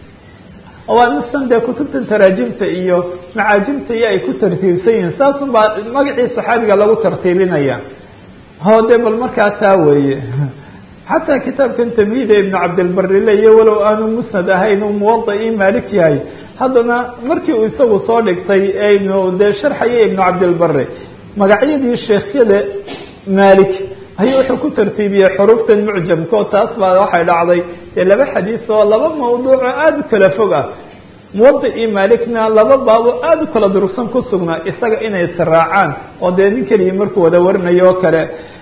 S1: waa mistan dee kutubtan taraajimta iyo macaajimta iyo ay ku tartiibsan yihiin saasun baa magacii saxaabiga lagu tartiibinaya ho de bal markaa taa weeye xataa kitaabkan tamhiida ibnu cabdilbarile iyo walow aanu musnad ahayn uu muwadaii maalik yahay haddana markii uu isagu soo dhigtay aynu dee sharxaya ibnu cabdilbare magacyadii sheekhyada maalik ayuu wuxuu ku tartiibiyey xuruuftan mucjamka oo taas baa waxay dhacday dee laba xadiis oo laba mawduuc oo aada u kala fog ah muwadaii maalikna laba baabo aada u kala durugsan ku sugnaa isaga inay israacaan oo dee nin keligii markuu wada warinayo oo kale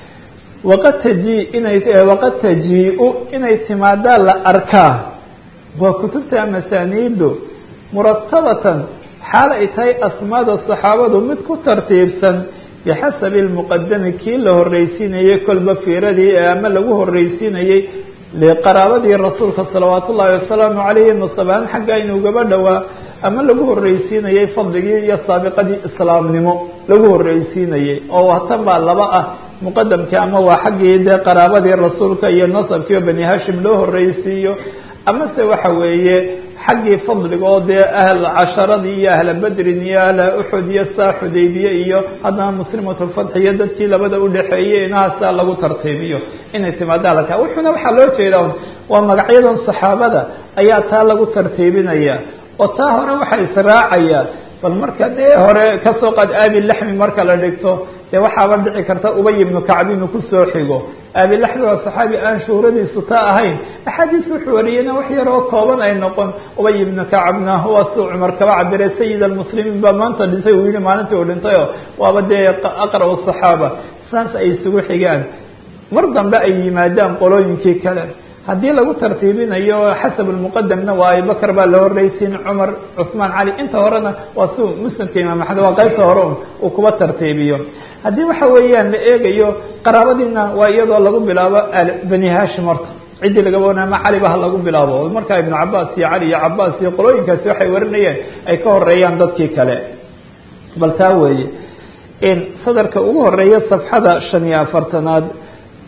S1: waqad taji inay waqad taji-u inay timaadaa la arkaa waa kutubta masaaniidu muratabatan xaal ay tahay asmaada saxaabadu mid ku tartiibsan bixasabi lmuqadami kii la horreysiinayey kolba fiiradii ee ama lagu horreysiinayey liqaraabadii rasuulka salawaat ullaahi wasalaamu calayhi nasabaan xagga inugaba dhowaa ama lagu horreysiinayey fadligii iyo saabiqadii islaamnimo lagu horreysiinayey oo tan baa laba ah muqadamkii ama waa xaggii dee qaraabadii rasuulka iyo nasabkii oo bani hashim loo horreysiiyo amase waxa weeye xaggii fadliga oo dee ahl casharadii iyo ahla bedrin iyo ahla uxud iyo saa xudaybiye iyo haddana muslimatulfatx iyo dadkii labada udhexeeyey inahaasaa lagu tartiibiyo inay timaada alka wuxuuna waxaa loo jeeda waa magacyadan saxaabada ayaa taa lagu tartiibinaya oo taa hore waxaa israacaya bal marka dee hore kasoo qaad aabilaxmi marka la dhigto dee waxaaba dhici karta ubay ibnu kacb inuu kusoo xigo aabilaxmi waa saxaabi aan shuhradiisu ta ahayn axaadiis wuxuu wariyeyna wax yar oo kooban ay noqon ubay ibnu kacbna waa siduu cumar kaba cabiray sayid almuslimiin baa maanta dhintay uu yihi maalintii uu dhintayo waaba dee aqra' saxaaba saas ay isugu xigaan mar dambe ay yimaadaan qolooyinkii kale haddii lagu tartiibinayo xasab lmuqadamna waa abibakr baa la horreysiin cumar cuثmaan cali inta horena waa si musnadka imaam axmed waa qaybta hore uu kuba tartiibiyo haddii waxa weeyaan la eegayo qaraabadiina waa iyadoo lagu bilaabo bani hashim horta ciddii lagaba wana ama caliba ha lagu bilaabo markaa ibnu cabaas iyo cali iyo cabaas iyo qolooyinkaasi waxay warinayeen ay ka horeeyaan dadkii kale bal taa weeye sadarka ugu horeeya safxada shan iyo afartanaad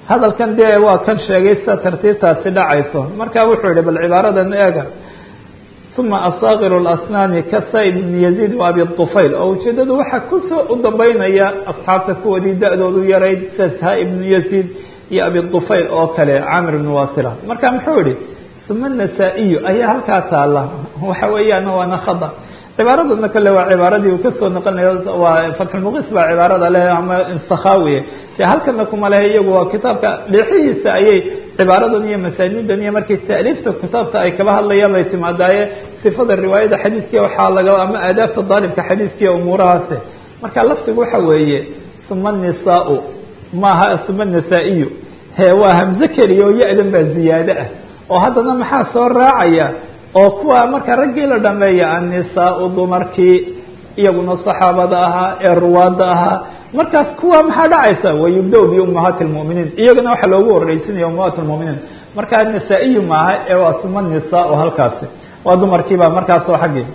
S1: hadalkan dee waa kan sheegay sida tartiibtaasi dhacayso marka wuxuu yihi bal cibaaradan eega uma asaakiru اlasnaani kasa ibn yaziid wa abi طufayl oo ujeedadu waxaa kusoo u dambeynaya asxaabta kuwadii da-doodu yarayd sasha ibnu yaziid iyo abi طufayl oo kale camir ibn wasila marka muxuu yihi uma nasaa-iyo ayaa halkaa taala waxa weeyaan waana khada cibaaradana kale waa cibaaradii uu kasoo noqonayo waa fatxulmuqis baa cibaarada leh ama sakhawiye dee halkana kuma lehe iyagu waa kitaabka dheexihiisa ayay cibaaradan iyo masaanidan iyo markii taaliifta kitaabta ay kaba hadlayaan bay timaadaaye sifada riwaayada xadiiskiya waxaa laga ama aadaabta daalibka xadiiskiya umuurahaasi marka laftigu waxa weeye uma nisaau maaha uma nasaa-iyo he waa hamze keliya oo ya-dan baa ziyaado ah oo haddana maxaa soo raacaya oo kuwa marka raggii la dhameeya annisaau dumarkii iyaguna saxaabada ahaa ee ruwaada ahaa markaas kuwa maxaa dhacaysa wayubda biumahaati lmuminiin iyagana waxaa loogu horeysinaya umahaat lmuminiin markaa nasaa-iyo maaha ee waa suma nisaau halkaasi waa dumarkiiba markaas oo xaggii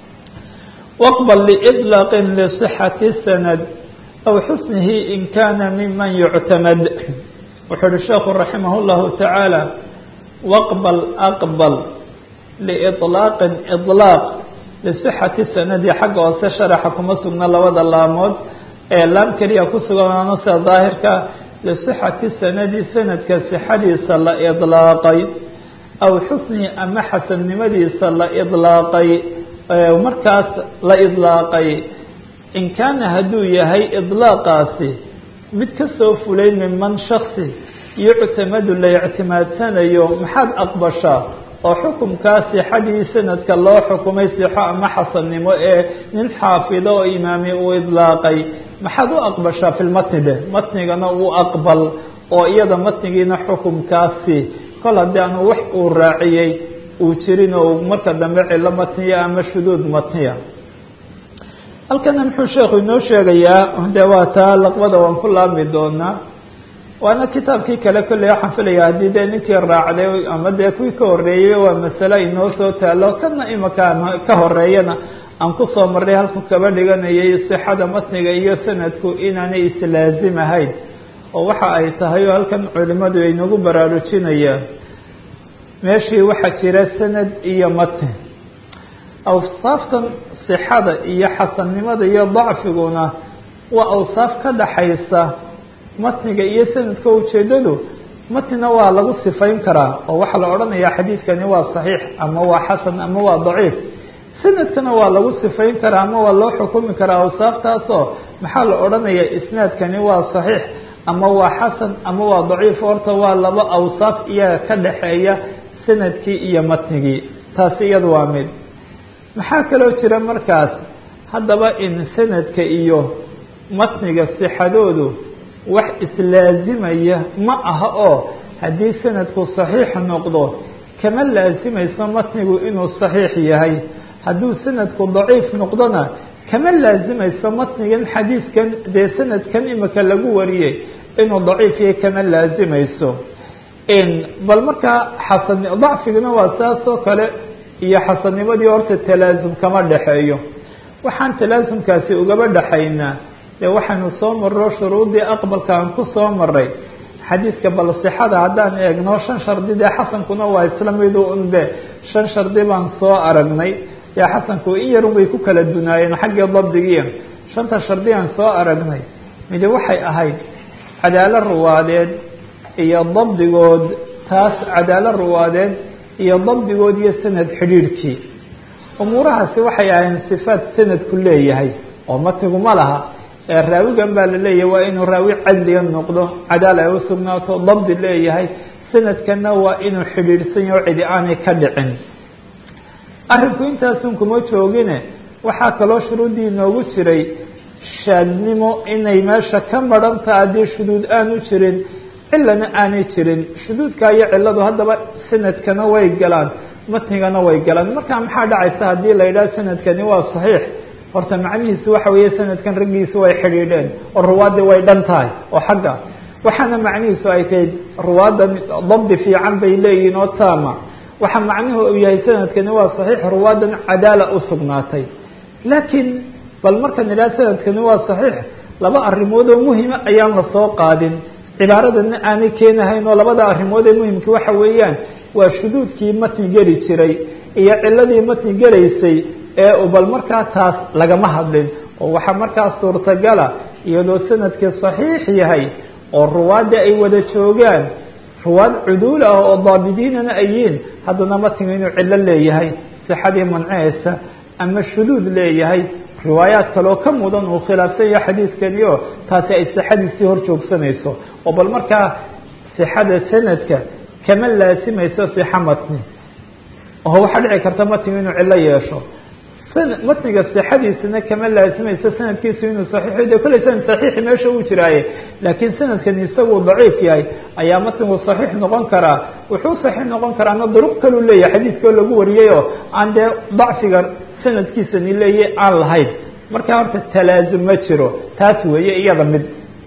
S1: waqbal liطlaaqin lisixati sanad aw xusnihi in kana miman yuctamad wuxuu uhi sheekhu raximah llahu tacaala waqbal aqbal liiطlaaqin iطlaaq lisixati sanadi xagga hoose sharaxa kuma sugna labada laamood ee laam keliya ku suganaano sida daahirka lisixati sanadi sanadka sixadiisa la iطlaaqay aw xusni ama xasannimadiisa la iطlaaqay markaas la iطlaaqay in kaana hadduu yahay iطlaaqaasi mid kasoo fulay minman shaksi yuctamadu la ictimaadsanayo maxaad aqbashaa oo xukumkaa sixadii sanadka loo xukumay sixo ama xasannimo ee nin xaafido oo imaami uu idlaaqay maxaad u aqbashaa fi lmatni de matnigana uu aqbal oo iyada matnigiina xukumkaasi kol haddii aanu wax uu raaciyey uu jirin oo marka dambe cilo matniya ama shuduud matniya halkana muxuu sheekhu inoo sheegayaa de waa taa laqbada waan ku laabmi doonaa waana kitaabkii kale kolley waxaan filaya haddii dee ninkii raacday ama dee kuwii ka horeeyey waa masale inoo soo taalo kana imaka ka horeeyana aan kusoo marray halku kaba dhiganayay sixada matniga iyo sanadku inaanay islaazim ahayn oo waxa ay tahay oo halkan culimadu ay nagu baraarujinayaan meeshii waxaa jira sanad iyo matni awsaaftan sixada iyo xasannimada iyo dacfiguna waa awsaaf ka dhaxaysa matniga iyo sanadka ujeedadu matnina waa lagu sifayn karaa oo waxaa la odhanayaa xadiidkani waa saxiix ama waa xasan ama waa daciif sanadkana waa lagu sifayn karaa ama waa loo xukumi karaa awsaaftaasoo maxaa la odhanayaa isnaadkani waa saxiix ama waa xasan ama waa daciif horta waa laba awsaaf iyaga ka dhaxeeya sanadkii iyo matnigii taasi iyada waa mid maxaa kaloo jira markaas haddaba in sanadka iyo matniga sixadoodu wax islaazimaya ma aha oo haddii sanadku saxiix noqdo kama laasimayso matnigu inuu saxiix yahay hadduu sanadku daciif noqdona kama laasimayso matnigan xadiidkan dee sanadkan imika lagu wariyey inuu daciif yahay kama laasimayso bal markaa xasan dacfiguna waa saas oo kale iyo xasannimadii horta talaasum kama dhexeeyo waxaan talaasumkaasi ugaba dhexaynaa dee waxaynu soo marro shuruudii aqbalka aan ku soo maray xadiidka bal sixada haddaan eegno shan shardi dee xasankuna waa isla midu unbe shan shardi baan soo aragnay dee xasanku in yarun bay ku kala dunaayeen xaggii dabdigiia shanta shardi aan soo aragnay midi waxay ahayd cadaalo ruwaadeed iyo dabdigood taas cadaalo ruwaadeed iyo dabdigood iyo sanad xidhiidhkii umuurahaasi waxay ahayn sifaat sanadku leeyahay oo matnigu ma laha ee raawigan baa la leeyahay waa inuu raawi cadliga noqdo cadaal ay u sugnaato dabdi leeyahay sanadkana waa inuu xidhiidhsan yaho cidi aanay ka dhicin arrinku intaasun kuma joogine waxaa kaloo shuruuddii inoogu jiray shaadnimo inay meesha ka madhantaha haddii shuduud aanu jirin cilana aanay jirin shuduudka iyo ciladu haddaba sanadkana way galaan matnigana way galaan marka maxaa dhacaysa haddii la yidhaha sanadkani waa saxiix horta macnihiisu waxa weeye sanadkan raggiisu way xidhiidheen oo ruwaadii way dhan tahay oo xagga waxaana macnihiisu ay tahay ruwaadda dabdi fiican bay leeyihiin oo taama waxa macnuhu uu yahay sanadkani waa saxiix ruwaadan cadaala u sugnaatay laakiin bal markaan idhaha sanadkani waa saxiix laba arrimood oo muhima ayaan la soo qaadin cibaaradana aanay keenahayn oo labada arrimood ee muhimka waxa weeyaan waa shuduudkii matni geli jiray iyo ciladii matni gelaysay ee bal markaa taas lagama hadlin oo waxaa markaa suurtagala iyadoo sanadkii saxiix yahay oo ruwaadda ay wada joogaan ruwaad cuduul ah oo daabidiinana ay yihiin haddana matnigu inuu cillo leeyahay sixadii mancehaysa ama shuduud leeyahay riwaayaad kaloo ka mudan uu khilaafsan yahay xadiidkani oo taasi ay sixadiisii hor joogsanayso oo bal markaa sixada sanadka kama laasimayso sixa matni oo waxaa dhici karta matnigu inuu cillo yeesho matniga sixadiisana kama laasimayso sanadkiisu inuu saxiix de kolley sanad saxiixi meesha uu jiraaye laakiin sanadkani isaguu daciif yahay ayaa matnigu saxiix noqon karaa wuxuu saxiix noqon karaana duruq kaluu leeyahay xadiidkao lagu wariyay oo aan dee dacfiga sanadkiisani leeyahy aan lahayn marka horta talaasum ma jiro taas weeye iyada mid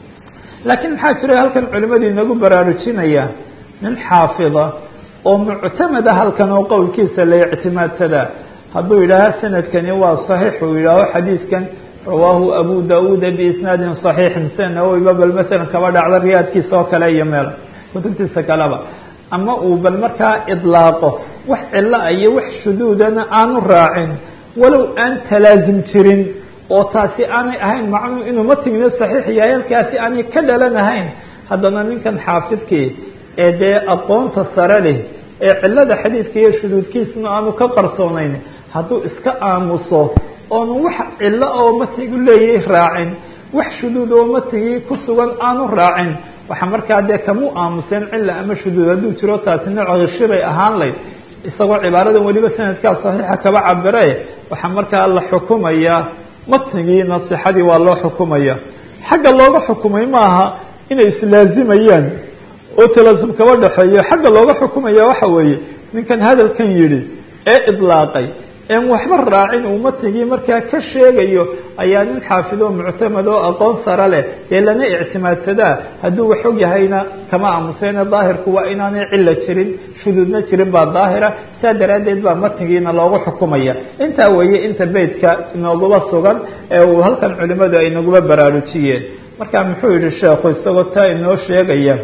S1: laakiin maxaa jira halkan culimadu inagu baraarujinaya nin xaafida oo muctamada halkan oo qowlkiisa la ictimaadsadaa hadduu yidhaaho sanadkani waa صaxiix uu yidhaaho xadiidkan rawaahu abu dauuda biisnaadin صaxiixin sida nawowiba bal masalan kaba dhacda riyaadkiisa oo kale iyo meel kutubtiisa kaleba ama uu bal markaa idlaaqo wax cilo iyo wax shuduudana aanu raacin walow aan talaazum jirin oo taasi aanay ahayn macnuu inuu matigna صaxiix yahay halkaasi aanay ka dhalanahayn haddana ninkan xaafidkii ee dee aqoonta sare leh ee cilada xadiidka iyo shuduudkiisna aanu ka qarsoonayn hadduu iska aamuso oonu wax cilo oo matigu leeyahay raacin wax shuduud oo matigii ku sugan aanu raacin waxa markaa dee kamu aamuseen cila ama shuduud hadduu jiro taasi nooc hishibay ahaan layd isagoo cibaaradan weliba sanadkaa saxiixa kaba cabire waxaa markaa la xukumayaa matnigii nasixadii waa loo xukumaya xagga looga xukumay maaha inay islaazimayaan oo talaasum kaba dhexeeyo xagga looga xukumaya waxa weeye ninkan hadalkan yidhi ee idlaaqay een waxba raacin uu matnigii markaa ka sheegayo ayaa nin xaafido muctamad oo aqoon sare leh dee lana ictimaadsadaa hadduu wax og yahayna kama aamuseene daahirku waa inaanay cilo jirin shuduudna jirin baa daahira saa daraaddeed baa matnigiina loogu xukumaya intaa weeye inta beytka inooguba sugan ee uu halkan culimadu ay naguba baraarujiyeen marka muxuu yihi sheekhu isagoo taa inoo sheegaya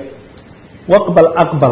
S1: waqbal aqbal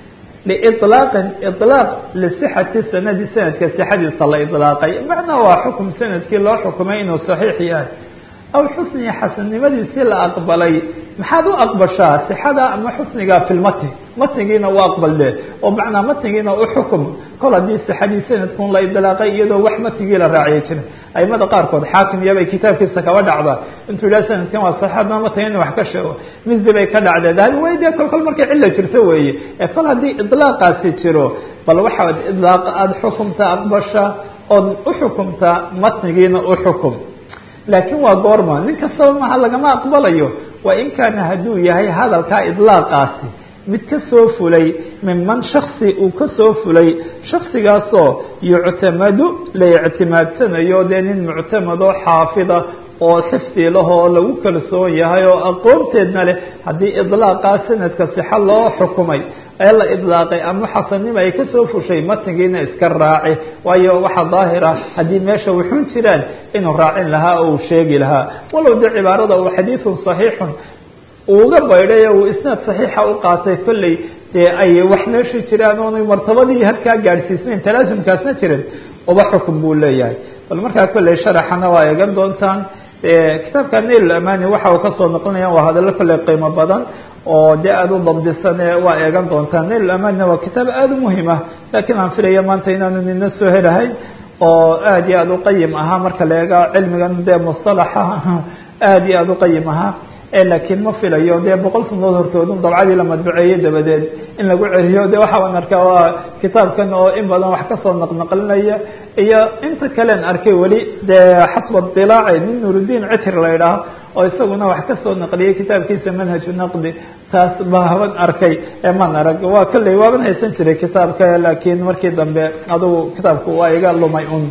S1: liطlaaqin iطlaaq lisixati sanadi sanadka sixadiisa la iطlaaqay macnaa waa xukum sanadkii loo xukumay inuu saxiix yahay aw xusniga xasannimadiisii la aqbalay maxaad u aqbashaa sixada ama xusniga fi lmatn matnigiina u aqbal de oo macnaa matnigiina u xukum kol haddii sixadii sanadkun la idlaaqay iyadoo wax matnigii la raaciya jirin aimada qaarkood xaakim iyabay kitaabkiisa kaba dhacda intuu yidhaha sanadkan waa saxiix haddana matniga in wax ka sheego misdi bay ka dhacdee dahabi way dee kol kol markay cilla jirto weeye ee kol haddii idlaaqaasi jiro bal waxaad idlaaq aada xukumta aqbasha ood u xukumtaa matnigiina u xukum laakiin waa goorma nin kastaba maha lagama aqbalayo waa in kaana hadduu yahay hadalkaa idlaaqaasi mid ka soo fulay minman shaksi uu ka soo fulay shaksigaasoo yuctamadu la ictimaadsanayo dee nin muctamadoo xaafida oo xifdi lahoo lagu kalsoon yahay oo aqoonteedna leh haddii idlaaqaa sanadka sixa loo xukumay ee la idlaaqay ama xasanima ay kasoo fushay matnigiina iska raaci waayo waxaa daahira haddii meesha wuxun jiraan inuu raacin lahaa oo uu sheegi lahaa walow de cibaarada uu xadiidun صaxiixun uuga baydhay uu isnaad صaxiixa u qaatay kolley dee ay wax meesha jiraan oonay martabadii halkaa gaadhsiisnayn talaasumkaasna jirin uba xukun buu leeyahay bal markaa kolley sharaxana waa eegan doontaan kitaabka nail amani waxa uu kasoo noqonaya waa hadallo kolley qiimo badan oo dee aada u dabdisane waa eegan doontaan nail amanina waa kitaab aada u muhim ah laakiin aan filaya maanta inaanu nina soo helahayn oo aada iyo aada uqayim ahaa marka la eega cilmigan dee mustalaxa aada iyo aada uqayim ahaa laakiin ma filayo dee boqol sanadood hortoodun dabcadii la madbuceeyey dabadeed in lagu celiyo de waxaan arkaa waa kitaabkan oo in badan wax kasoo naqnaqlinaya iyo inta kalen arkay weli dee xasba dilaaci nin nurudiin citr la idhaaho oo isaguna wax kasoo naqliyay kitaabkiisa manhaju naqdi taas baaban arkay eman arag waa kolley waaban haysan jiray kitaabka laakiin markii dambe adugu kitaabku waa iga lumay un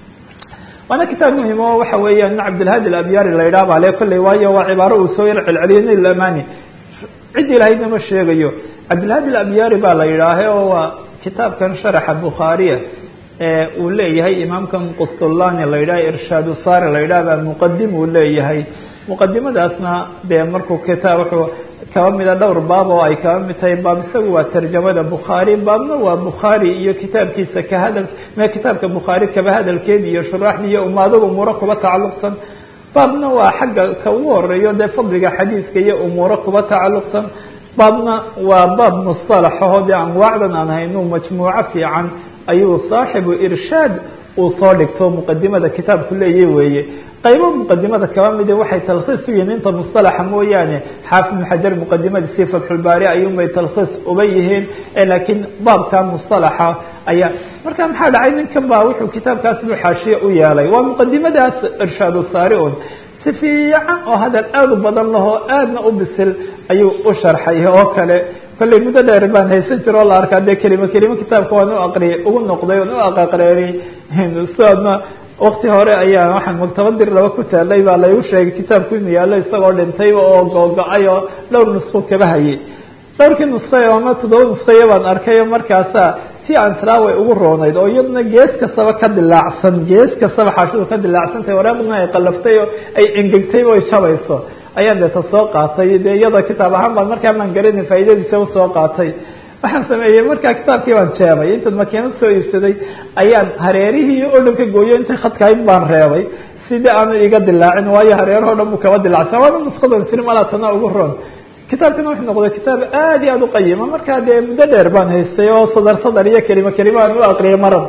S1: waana kitaab muhim o waxa weeya nin cabdilhadi alabyari la yidhaha bale kolley waayo waa cibaaro uu soo yar celceliyay nail amani cid ilaahayna ma sheegayo cabdilhadi alabyari baa la yidhaahe oo waa kitaabkan sharaxa bukhaariya ee uu leeyahay imaamkan qustulani la yidhaha irshaadu sari la yidhaha baa muqadim uu leeyahay muqadimadaasna dee markuu kitaab wuxuu kaba mida dhowr baab oo ay kaba mid tahay baab isagu waa tarjamada bukhaari baabna waa bukhaari iyo kitaabkiisa ka hadal me kitaabka bukhaari kaba hadalkeedi iyo shuraaxdi iyo umaadada umuuro kuba tacalluqsan baabna waa xagga ka ugu horeeyo dee fadliga xadiiska iyo umuuro kuba tacalluqsan baabna waa baab musطalaxaho dee anwaacdan aan hayno majmuuco fiican ayuu saaxibu irshaad uu soo dhigto muqadimada kitaabku leeya weeye qaybo muqadimada kaba mide waxay talkhiis u yihiin inta musطalaxa mooyaane xaafid ibn xajar muqadimadiisii fatxulbaari ayuunbay talkhiis uba yihiin laakiin baabka musطalaxa ayaa marka maxaa dhacay ninkan ba wuxuu kitaabkaas buu xaashiye u yeelay waa muqadimadaas irshaad saari un si fiican oo hadal aad u badan lahoo aadna u bisil ayuu u sharxay oo kale kolley muddo dheer baan haysan jiro o la arkaa dee kelimo kelimo kitaabka waan u aqriyay ugu noqday oon u aqaqreeray soadna wakti hore ayaa waxaan maktabadir laba ku taalay baa laygu sheegay kitaabku inuu yaallo isagoo dhintay oo googo-ay oo dhowr nusqo kaba hayay dhowrkii nusqay ama toddoba nusqayo baan arkay markaasa si aan tilaa way ugu roonayd oo iyaduna gees kastaba ka dilaacsan gees kastaba xaashidu ka dilaacsantahay waraaqduna ay qalaftay oo ay engegtay oo ay jabayso ayaan deeta soo qaatay dee iyada kitaab ahaan baan markaa maan garanay faa'iidadiisa usoo qaatay waxaan sameeyey markaa kitaabkii baan jeebay intaad makiinad soo iibsaday ayaan hareerihii oo dhan ka gooyo intay khadkahayd baan reebay sidii aanu iga dilaacin waayo hareerahoo dhan buu kaba dilacsan waana nusqadan sir malaa tana ugu roon kitaabkana wuxuu noqday kitaab aad iyo aad u qayima markaa dee muddo dheer baan haystay oo sadar sadar iyo kelimo kelimo aan u aqriyay marar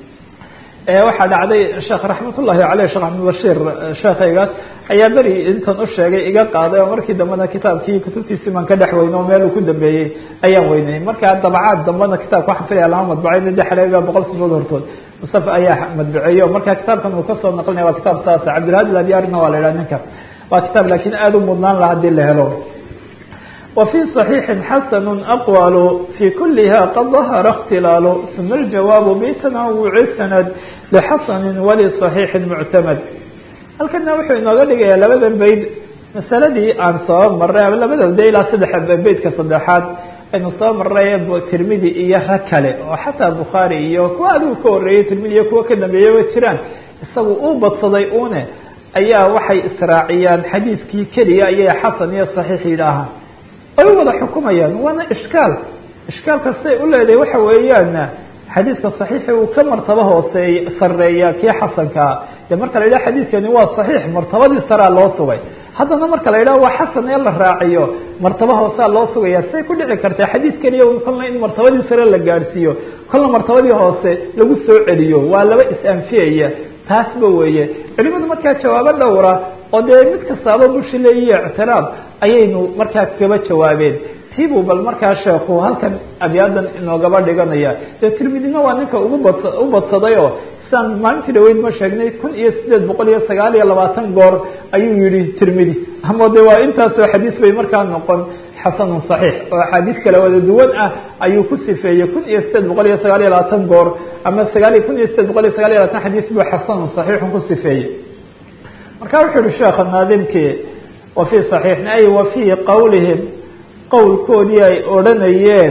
S1: waxaa dhacday sheekh raxmat ullahi aleyh sheekh axmedbashiir sheekaygaas ayaa beri intan u sheegay iga qaaday oo markii dambena kitaabkii kutubtiisii baan ka dhex weynay oo meel uu ku dambeeyey ayaan weynay markaa dabacaad dambena kitaabka waxaan filaya lama madbacay de xaleega boqol sanood hortood mustafa ayaa madbaceeyey o markaa kitaabkan uu kasoo naqlinaya waa kitaab saasa cabdilhadi ladyaarina waa la idhaha ninka waa kitaab laakiin aada u mudnaan laha hadii la helo وفي صحيح حسن أقوال في كلها قد ظهر اختلال ثم الجواب بتنوع السند لحسن ولصحيح معتمد halkana wuxuu inooga dhigayaa labadan bayd masaladii aan soo maray ama labada de ilaa saddex beydka saddexaad aynu soo maray tirmidi iyo rag kale oo xataa bukhaari iyo kuwa adigu ka horeeyey tirmidi iyo kuwa ka dambeeyaba jiraan isagu uu badsaday une ayaa waxay israaciyaan xadiidkii keliya ayay xasan iyo saxiix yidhaahaan ay u wada xukumayaan waana ishkaal ishkaalka siday u leedahay waxa weeyaan xadiidka saxiixi uu ka martabo hooseey sareeya kii xasankaa dee marka la yidhaha xadiidkani waa saxiix martabadii saraa loo sugay haddana marka la yidhaha waa xasan ee la raaciyo martaba hoosaa loo sugaya say ku dhici kartaa xadiid keliya kolna in martabadii sare la gaadhsiiyo kolna martabadii hoose lagu soo celiyo waa laba is-anfiyaya taasba weeye culimadu markaa jawaabo dhowra oo dee mid kastaaba bushi leeyiyo ictiraab ayaynu markaa kaba jawaabeen tiibuu bal markaa sheekhu halkan abyaadan inoogaba dhiganaya dee tirmidina waa ninka ugu bad u badsaday oo sidaan maalintii dhaweyd ma sheegnay kun iyo sideed boqol iyo sagaal iyo labaatan goor ayuu yihi tirmidi ama de waa intaasoo xadiis bay markaa noqon xasanun صaxiix oo axaadiis kale wada duwan ah ayuu ku sifeeyey kun iyo sideed boqol iyo sagaal iyo labaatan goor ama sagaal kun iyo sideed boqol iyo sagaal iyo labatan xadiis buu xasanun صaxiixun ku sifeeyey marka wuxuu yihi sheekha naadimkii wa fii صaxiixin ay wa fii qowlihim qowlkoodii ay odhanayeen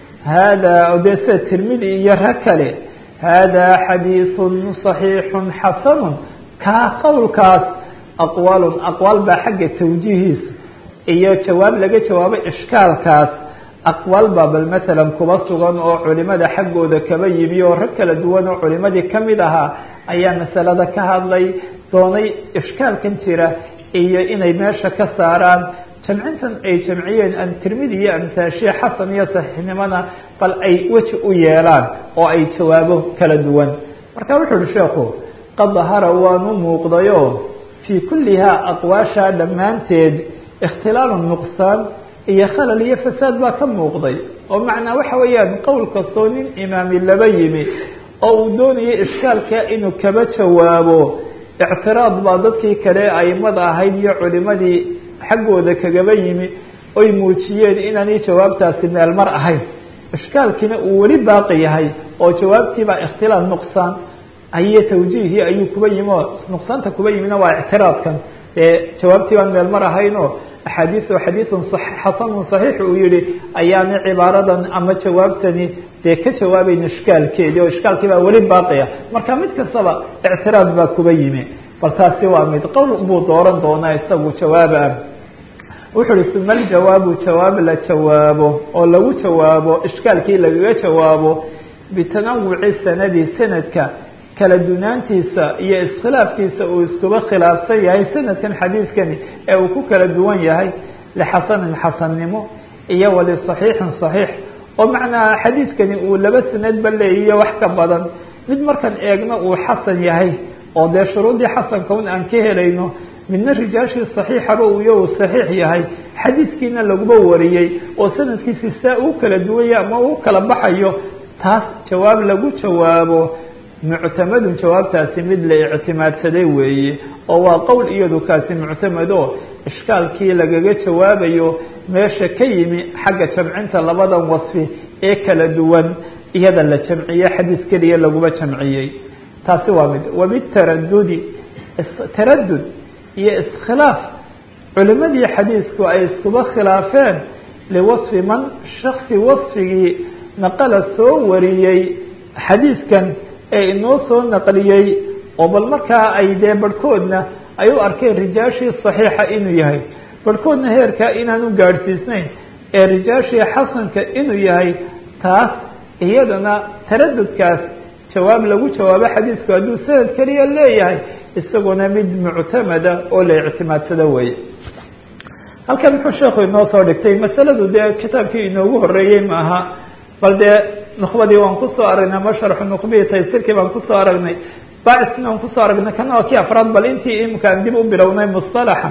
S1: hada de sida tirmidi iyo rag kale hada xadiiثu صaxiixu xasanu kaa qowlkaas aqwaalun aqwaal baa xagga tawjiihiisa iyo jawaab laga jawaabay ishkaalkaas aqwaal baa bal masalan kuba sugan oo culimada xaggooda kaba yimi oo rag kala duwan oo culimadii kamid ahaa ayaa masalada ka hadlay doonay ishkaalkan jira iyo inay meesha ka saaraan jamcintan ay jamciyeen an tirmidi iyo amtaashiya xasan iyo saxiixnimona bal ay weji u yeelaan oo ay jawaabo kala duwan marka wuxuu uhi sheekhu qad dahara waanu muuqdayo fii kullihaa aqwaashaa dhammaanteed ikhtilaalu nuqsaan iyo khalal iyo fasaad baa ka muuqday oo macnaa waxa weeyaan qowl kastoo nin imaami laba yimi oo uu doonayay ishkaalka inuu kaba jawaabo ictiraad baa dadkii kale aimada ahayd iyo culimadii xaggooda kagaba yimi oy muujiyeen inaanay jawaabtaasi meel mar ahayn ishkaalkiina uu weli baaqi yahay oo jawaabtiibaa ikhtilaal nuqsaan ayo tawjiihii ayuu kuba yimi oo nuqsaanta kuba yimina waa ictiraadkan ee jawaabtii baan meel mar ahayn oo axaadiiu xadiiun xasanun صaxiix uu yihi ayaana cibaaradan ama jawaabtani dee ka jawaabayn ishkaalkeedii oo ishkaalkii baa weli baaqiya marka mid kastaba ictiraad baa kuba yimi bal taasi waa mid qowl buu dooran doonaa isagu jawaaba wuxuu uhi suma aljawaabu jawaab la jawaabo oo lagu jawaabo ishkaalkii lagaga jawaabo bitanawuci sanadi sanadka kala dunaantiisa iyo iskhilaafkiisa uu iskuba khilaafsan yahay sanadkan xadiidkani ee uu ku kala duwan yahay lixasanin xasannimo iyo walisaxiixin saxiix oo macnaha xadiidkani uu laba sanadba leeyiyo wax ka badan mid markan eegno uu xasan yahay oo dee shuruudii xasanka un aan ka helayno midna rijaashii saxiixaba uyo uu saxiix yahay xadiidkiina laguba wariyey oo sanadkiisi saa uu kala duwanya ama uu kala baxayo taas jawaab lagu jawaabo muctamadun jawaabtaasi mid la ictimaadsaday weeye oo waa qowl iyadu kaasi muctamado ishkaalkii lagaga jawaabayo meesha ka yimi xagga jamcinta labadan wasfi ee kala duwan iyada la jamciye xadiis keliya laguba jamciyey taasi waa mid wabitaradudi taradud iyo iskhilaaf culimadii xadiisku ay iskuba khilaafeen liwasfi man shaksi wasfigii naqala soo wariyey xadiiskan ee inoo soo naqliyey oo bal markaa ay dee barhkoodna ay u arkeen rijaashii saxiixa inuu yahay barhkoodna heerkaa inaanu gaadhsiisnayn ee rijaashii xasanka inuu yahay taas iyadana taradudkaas jawaab lagu jawaabo xadiisku hadduu sanad keliya leeyahay isaguna mid muctamada oo la ictimaadsado weeye halkan muxuu sheekhu inoo soo dhigtay masaladu dee kitaabkii inoogu horeeyey ma aha bal dee nukbadii waan kusoo aragnay ama sharxu nukbiyi taysirkii baan kusoo aragnay bacisna waan kusoo aragnay kana waa kii afraad bal intii imkaan dib u bilownay musطalaxa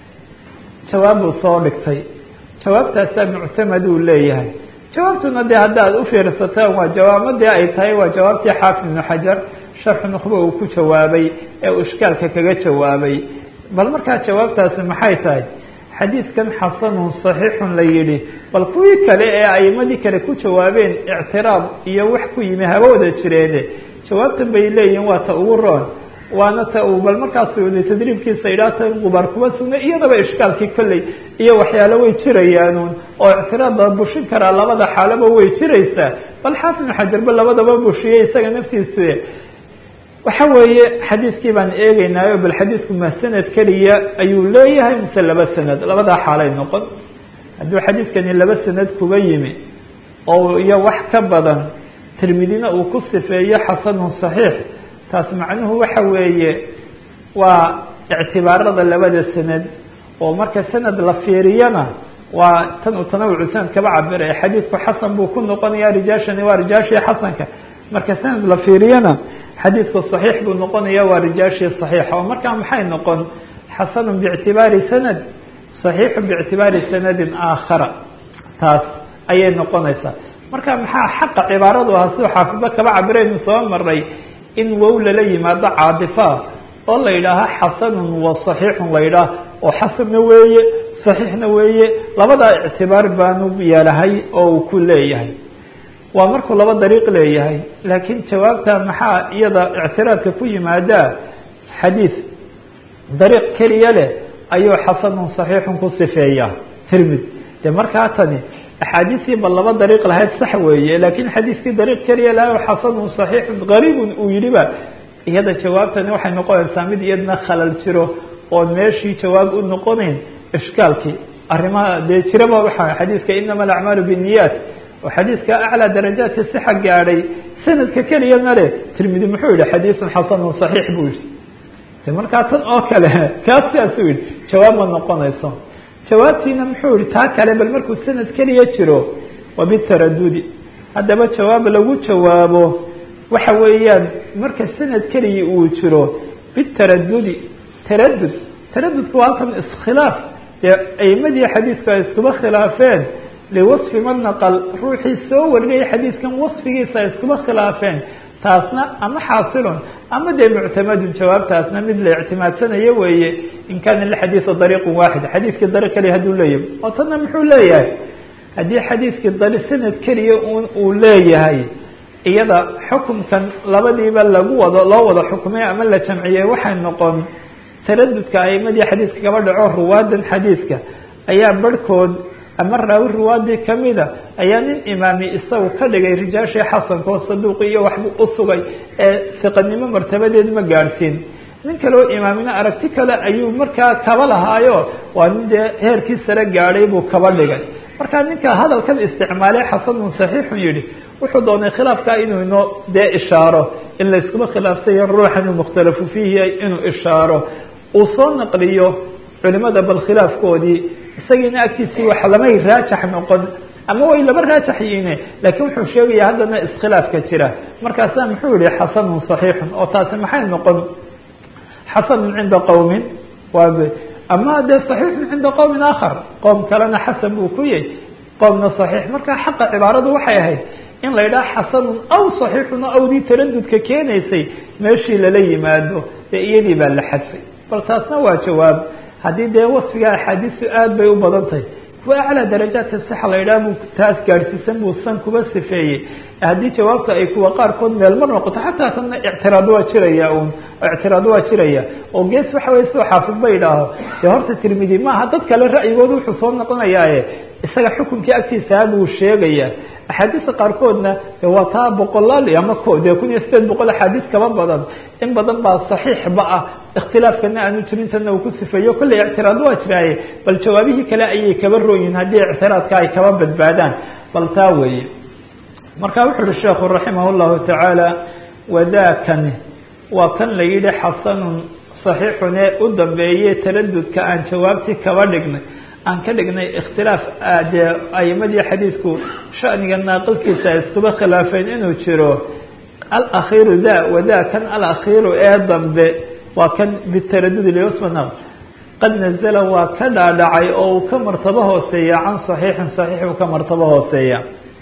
S1: jawaab buu soo dhigtay jawaabtaasaa muctamad uu leeyahay jawaabtuna dee haddaad ufiirsataan waa jawaamadii ay tahay waa jawaabtii xaafid ibnu xajar sharxu nukba uu ku jawaabay ee uu ishkaalka kaga jawaabay bal markaa jawaabtaasi maxay tahay xadiidkan xasanun saxiixun la yidhi bal kuwii kale ee aimadii kale ku jawaabeen ictiraab iyo wax ku yimi haba wada jireene jawaabtan bay leeyihin waa ta ugu roon waana ta uu bal markaas uli tadriibkiisa idhaa ta gubaar kuma sugna iyadaba ishkaalkii kolley iyo waxyaalo way jirayaanuun oo ictiraabba bushin karaa labada xaalaba way jiraysaa bal xaafid ibnu xajarba labadaba bushiyey isaga naftiisu waxa weeye xadiidkii baan eegeynaayo bal xadiidku ma sanad keliya ayuu leeyahay mise laba sanad labadaa xaalay noqon hadduu xadiidkani laba sanad kuba yimi oo iyo wax ka badan tirmidina uu ku sifeeyo xasanun saxiix taas macnuhu waxa weeye waa ictibaarada labada sanad oo marka sanad la fiiriyana waa tan uu tanawucu sanad kaba cabira xadiidku xasan buu ku noqonaya rijaashani waa rijaashii xasanka marka sanad la fiiriyana xadiidku صaxiix buu noqonaya waa rijaashii صaxiixa oo markaa maxay noqon xasanu bاctibaari sanad صaxiixu bاctibaari sanadin aakhara taas ayay noqonaysaa marka maxaa xaqa cibaaradu ahaa siduu xaafidba kaba cabiraynu soo maray in wow lala yimaado caadifa oo la yidhaaha xasanun wa صaxiixun la yidhaah oo xasanna weeye صaxiixna weeye labadaa ictibaar baanu yeelahay oo uu ku leeyahay waa markuu laba dariiq leeyahay laakiin jawaabta maxaa iyada ictiraadka ku yimaadaa xadiid dariiq keliya leh ayuu xasanun saxiixun ku sifeeyaa tirmid de markaa tani axaadiistii ba laba dariiq lahayd sax weeye laakiin xadiiskii dariiq keliya laha xasanun saxiixun gariibun uu yidhiba iyada jawaabtani waxay noqonaysaa mid iyadna khalal jiro oon meeshii jawaab u noqonayn ishkaalkii arrimaha dee jiraba waxaa xadiidka inama alacmaalu binniyaat oo xadiidka aclىa darajaadka sixa gaadhay sanadka keliyana le tirmidi muxuu yihi xadiiثun xasanun صaxiix buu yihi de markaa tan oo kale kaas sidaasuu yihi jawaab ma noqonayso jawaabtiina muxuu yihi taa kale bal markuu sanad keliya jiro waa bitaradudi haddaba jawaab lagu jawaabo waxa weeyaan marka sanad keliya uu jiro bitaradudi taradud taradudku waa halkan iskhilaaf dee aimadii xadiidku ay iskuba khilaafeen liwasfi man naqal ruuxii soo warinayay xadiidkan wasfigiisa ay iskuba khilaafeen taasna ama xaasilun ama dee muctamadun jawaabtaasna mid la ictimaadsanayo weeye in kaana lixadiida dariiqun waaxid xadiidkii dariiq keliya hadduu leeyahay oo tanna muxuu leeyahay haddii xadiidkii dari sanad keliya un uu leeyahay iyada xukumkan labadiiba lagu wado loo wada xukumay ama la jamciyey waxay noqon taradudka aimadii xadiidka kaba dhaco ruwaadan xadiidka ayaa barhkood ama raawi riwaadii kamida ayaa nin imaami isagu ka dhigay rijaashii xasanka oo saduuqi iyo waxbuu u sugay ee siqanimo martabadeed ma gaadhsiin nin kaleo imaamina aragti kale ayuu markaa kaba lahaayo waa nin dee heerkii sare gaadhay buu kaba dhigay marka ninka hadalkan isticmaalay xasanun saxiixun yihi wuxuu doonay khilaafkaa inuu inoo dee ishaaro in layskuma khilaafsayo ruuxan uu mukhtalafu fiihi inuu ishaaro uu soo naqliyo culimada bal khilaafkoodii isagiina agtiisii wax lamay raajax noqon ama way laba raajax yihiine laakiin wuxuu sheegaya haddana iskhilaafka jira markaasa muxuu yihi xasanun saxiixun oo taasi maxay noqon xasanun cinda qowmin waa ama dee saxiixun cinda qowmin aakhar qowm kalena xasan buu ku yahy qowmna saxiix marka xaqa cibaaradu waxay ahayd in la yidhaha xasanun aw saxiixun o awdii taradudka keenaysay meeshii lala yimaado dee iyadii baa la xadfay bal taasna waa jawaab haddii dee wasfiga axaadiistu aad bay u badan tahay kuwa aclaa darajaadka sixa la yidhaha buu taas gaadhsiisan buu san kuba sifeeyey haddii jawaabta ay kuwa qaarkood meelmar noqoto xataa tanna ictiraad waa jiraya un ictiraad waa jiraya oo gees waxa wey soo xaafid ba yidhaaho dee horta tirmidi maaha dad kale ra'yigooda wuxuu soo noqonayaaye isaga xukunkii agtiisaa buu sheegaya axaadiista qaarkoodna de waa taa boqolaal ama dee kun iyo sideed boqol axaadiis kaba badan in badan baa saxiixba ah ikhtilaafkana aanu jirin tanna uu ku sifeeyo kolley ictiraad waa jiraaye bal jawaabihii kale ayay kaba rooyihin haddii ictiraadka ay kaba badbaadaan bal taa weeye marka wuxu uhi sheekhu raximah llahu tacaala wadaakani waa kan la yidhi xasanun saxiixun ee u dambeeye taradudka aan jawaabtii kaba dhignay aan ka dhignay ikhtilaaf dee aimadii xadiidku shaniga naaqilkiisa ay iskuba khilaafeen inuu jiro alakhiiru da wadaa kan alakhiiru ee dambe waa kan bitaradudi lyusmana qad nazala waa ka dhaadhacay oo uu ka martabo hooseeya can saxiixin saxiix uu ka martabo hooseeya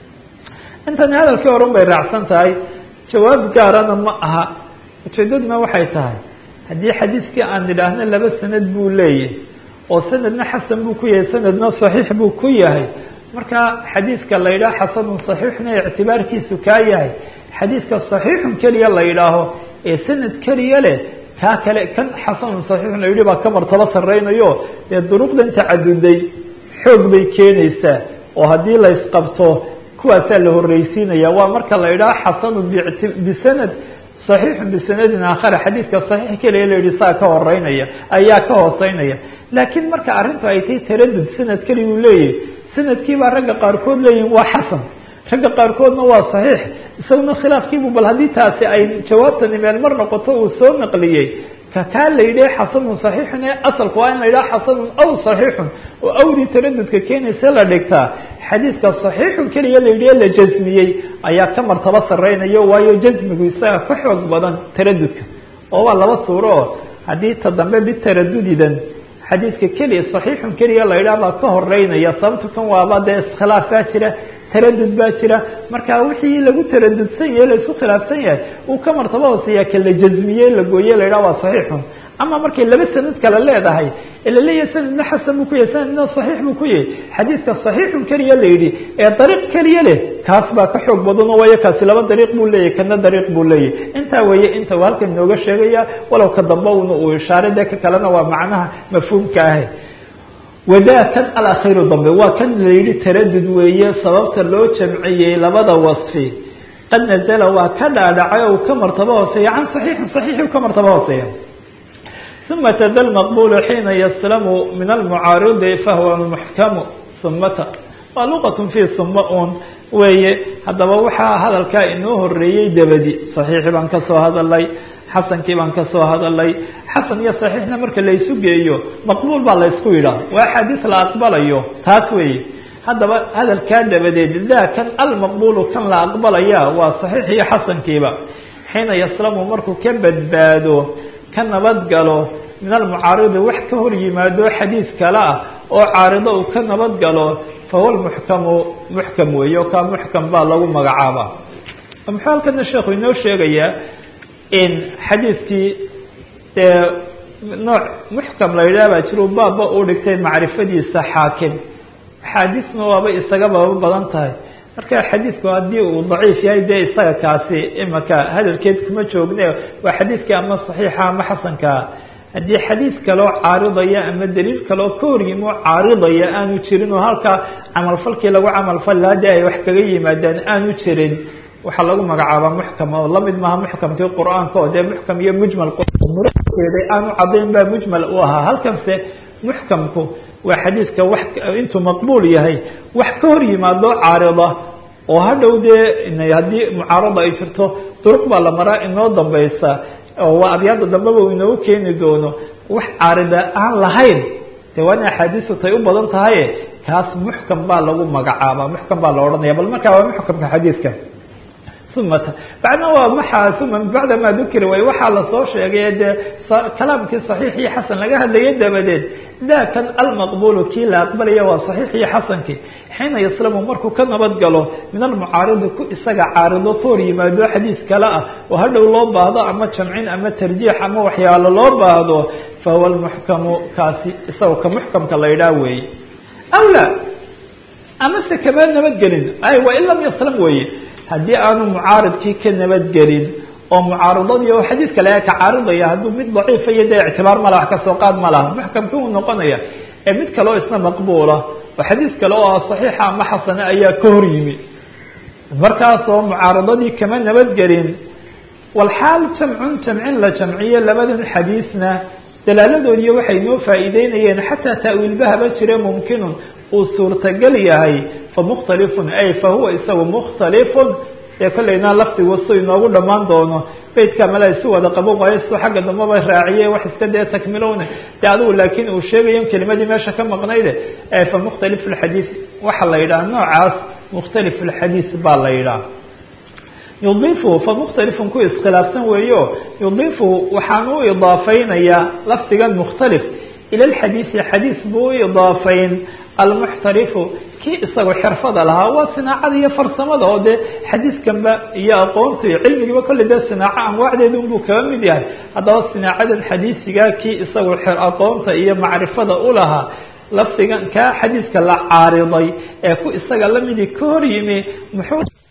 S1: intani hadalkii horun bay raacsan tahay jawaab gaarana ma aha ujeedaduna waxay tahay haddii xadiidkii aan nidhaahno laba sanad buu leeyahy oo sanadna xasan buu ku yahay sanadna saxiix buu ku yahay marka xadiidka la yidhaha xasanun saxiixna ictibaarkiisu kaa yahay xadiidka saxiixun keliya la yidhaaho ee sanad keliya leh kaa kale kan xasanun saxiixun la yidhi baa ka martabo sarreynayo dee duruqdan tacaduday xoog bay keenaysaa oo haddii la isqabto kuwaasaa la horreysiinaya waa marka la yidhaha xasanun bisanad صaxiixun bisanadin aakhara xadiidka saxiix keliya la yihi saa ka horeynaya ayaa ka hooseynaya laakiin marka arrintu ay tahay taradud sanad keliya uu leeyahy sanadkiibaa ragga qaarkood leeyihin waa xasan ragga qaarkoodna waa saxiix isaguna khilaafkiibu bal haddii taasi ay jawaabtani meel mar noqoto uu soo naqliyey ka kaa la yidhaha xasanun saxiixun ee asalku waa in la yidhaha xasanun aw saxiixun oo awdii taradudka keenaysa la dhigtaa xadiidka saxiixun keliya la yidhi la jasmiyey ayaa ka martabo sareynayo waayo jasmigu isaga ka xoog badan taradudka oo waa laba suuro oo haddii ta dambe bitaradudidan xadiidka keliya saxiixun keliya la yidhaha baa ka horeynaya sababto kan waaba dee iskhilaaf baa jira taradud baa jira marka wixii lagu taradudsan yahay la isku khilaafsan yahay uu ka martabo hooseeya ka la jasmiyey la gooye la yidhaha waa saxiixun ama markay laba sanad kale leedahay ee la leeyahay sanadna xasan buu ku yahay sanadna saxiix buu ku yahay xadiidka saxiixun keliya la yidhi ee dariiq keliya leh kaas baa ka xoog badan oo waayo kaasi laba dariiq buu leeyahy kana dariiq buu leeyahy intaa weeye inta uu halkan inooga sheegaya walow ka damba una uu ishaaray dee ka kalena waa macnaha mafhuumka ahe wadaa kan alakhiiru dambe waa kan la yidhi taradud weeye sababta loo jamciyey labada wasfi qad nazala waa ka dhaadhacay oo uu ka martabo hooseeya can saxiixin saxiixi ka martabo hooseeya uma tada lmaqbulu xiina yaslamu min almucaaridi fahuwa muxkamu sumata waa luqatun fii suma un weeye haddaba waxaa hadalkaa inoo horeeyey dabadi saxiixii baan ka soo hadalay xasankii baan ka soo hadalay xasan iyo saxiixna marka laysu geeyo maqbuul baa laysku yidhaah waa axaadiis la aqbalayo taas weeye haddaba hadalkaa dabadeed daa kan almaqbuulu kan la aqbalaya waa saxiix iyo xasankiiba xiina yaslamu markuu ka badbaado ka nabad galo min almucaaridi wax ka hor yimaado xadiis kale ah oo caarido uu ka nabad galo fahuwa lmuxkamu muxkam weeye oo kaa muxkam baa lagu magacaabaa muxuu halkana sheekhu inoo sheegayaa in xadiiskii dee nooc muxkam la yidhaha baa jiro baabba uu dhigtay macrifadiisa xaakim axaadiisna waaba isagaba badan tahay marka xadiidku haddii uu daciif yahay dee isaga kaasi imaka hadalkeed kuma joogne waa xadiidkii ama saxiixa ama xasankaa haddii xadiid kaloo caaridaya ama daliil kaloo ka horyimo caaridaya aanu jirin oo halkaa camalfalkii lagu camalfali lahaa dee ay wax kaga yimaadaan aanu jirin waxaa lagu magacaabaa muxkam oo lamid maaha muxkamkii qur-aanka oo dee muxkam iyo mujmal jeeday aanu caddayn baa mujmal u ahaa halkanse muxkamku waa xadiidka wax intuu maqbuul yahay wax ka hor yimaado caarida oo hadhow dee haddii mucaarada ay jirto duruq baa la maraa inoo dambaysa oo waa abyaada dambeba uu inoogu keeni doono wax caarida aan lahayn de waa in axaadiisu tay u badan tahaye kaas muxkam baa lagu magacaabaa muxkam baa la odhanaya bal markaa waa muxkamka xadiidka uma bacdna waa maxaa uma bacda ma dukira way waxaa lasoo sheegay dee kalaamkii saxiix iyo xasan laga hadlayay dabadeed dakan almaqbulu kii la aqbalaya waa saxiix iyo xasankii xiina yaslamu markuu ka nabad galo min almucaaridi ku isaga caarido ka hor yimaado xadiis kale ah oo hadhow loo baahdo ama jamcin ama tarjiix ama waxyaalo loo baahdo fahuwa lmuxkamu kaasi isaga ka muxkamka la idhaah weeye awla amase kama nabadgelin ay waa in lam yaslam weeye haddii aanu mucaaridkii ka nabadgelin oo mucaaradadii oo xadiis kale ka caaridaya hadduu mid daciifa iyo dee ictibaar ma laha wax kasoo qaad ma laha muxkamkii uu noqonaya ee mid kale oo isna maqbuula oo xadiis kale oo saxiixa ama xasane ayaa ka hor yimi markaasoo mucaaradadii kama nabadgelin walxaal jamcun jamcin la jamciyo labadan xadiisna dalaaladoodiiyo waxay noo faa'iideynayeen xataa ta'wiilbahaba jire mumkinun uu suurtagal yahay famukhtalifun ay fahuwa isagu mukhtalifun ee kollayna lafdigu su inoogu dhammaan doono beydka mala isu wada qabo waayo su xagga dambaba raaciye wax iska dee takmilowne dee adigu laakiin uu sheegayo kelimadii meesha ka maqnayde fa mukhtalif lxadiis waxaa la yidhaha noocaas mukhtalif lxadiis baa la yidhaha yudiifu famukhtalifun ku iskhilaafsan weeyo yudiifu waxaan u idaafeynayaa lafdigan mukhtalif ila lxadiisi xadiis buu u idaafayn almuxtarifu kii isagu xirfada lahaa waa sinaacada iyo farsamada oo dee xadiiskanba iyo aqoonta iyo cilmigiiba kolley dee sinaaco anwaacdeeda unbuu kaga mid yahay haddaba sinaacadan xadiisigaa kii isagu aqoonta iyo macrifada u lahaa lafdigan kaa xadiiska la caariday ee ku isaga lamidii ka hor yimi muxuu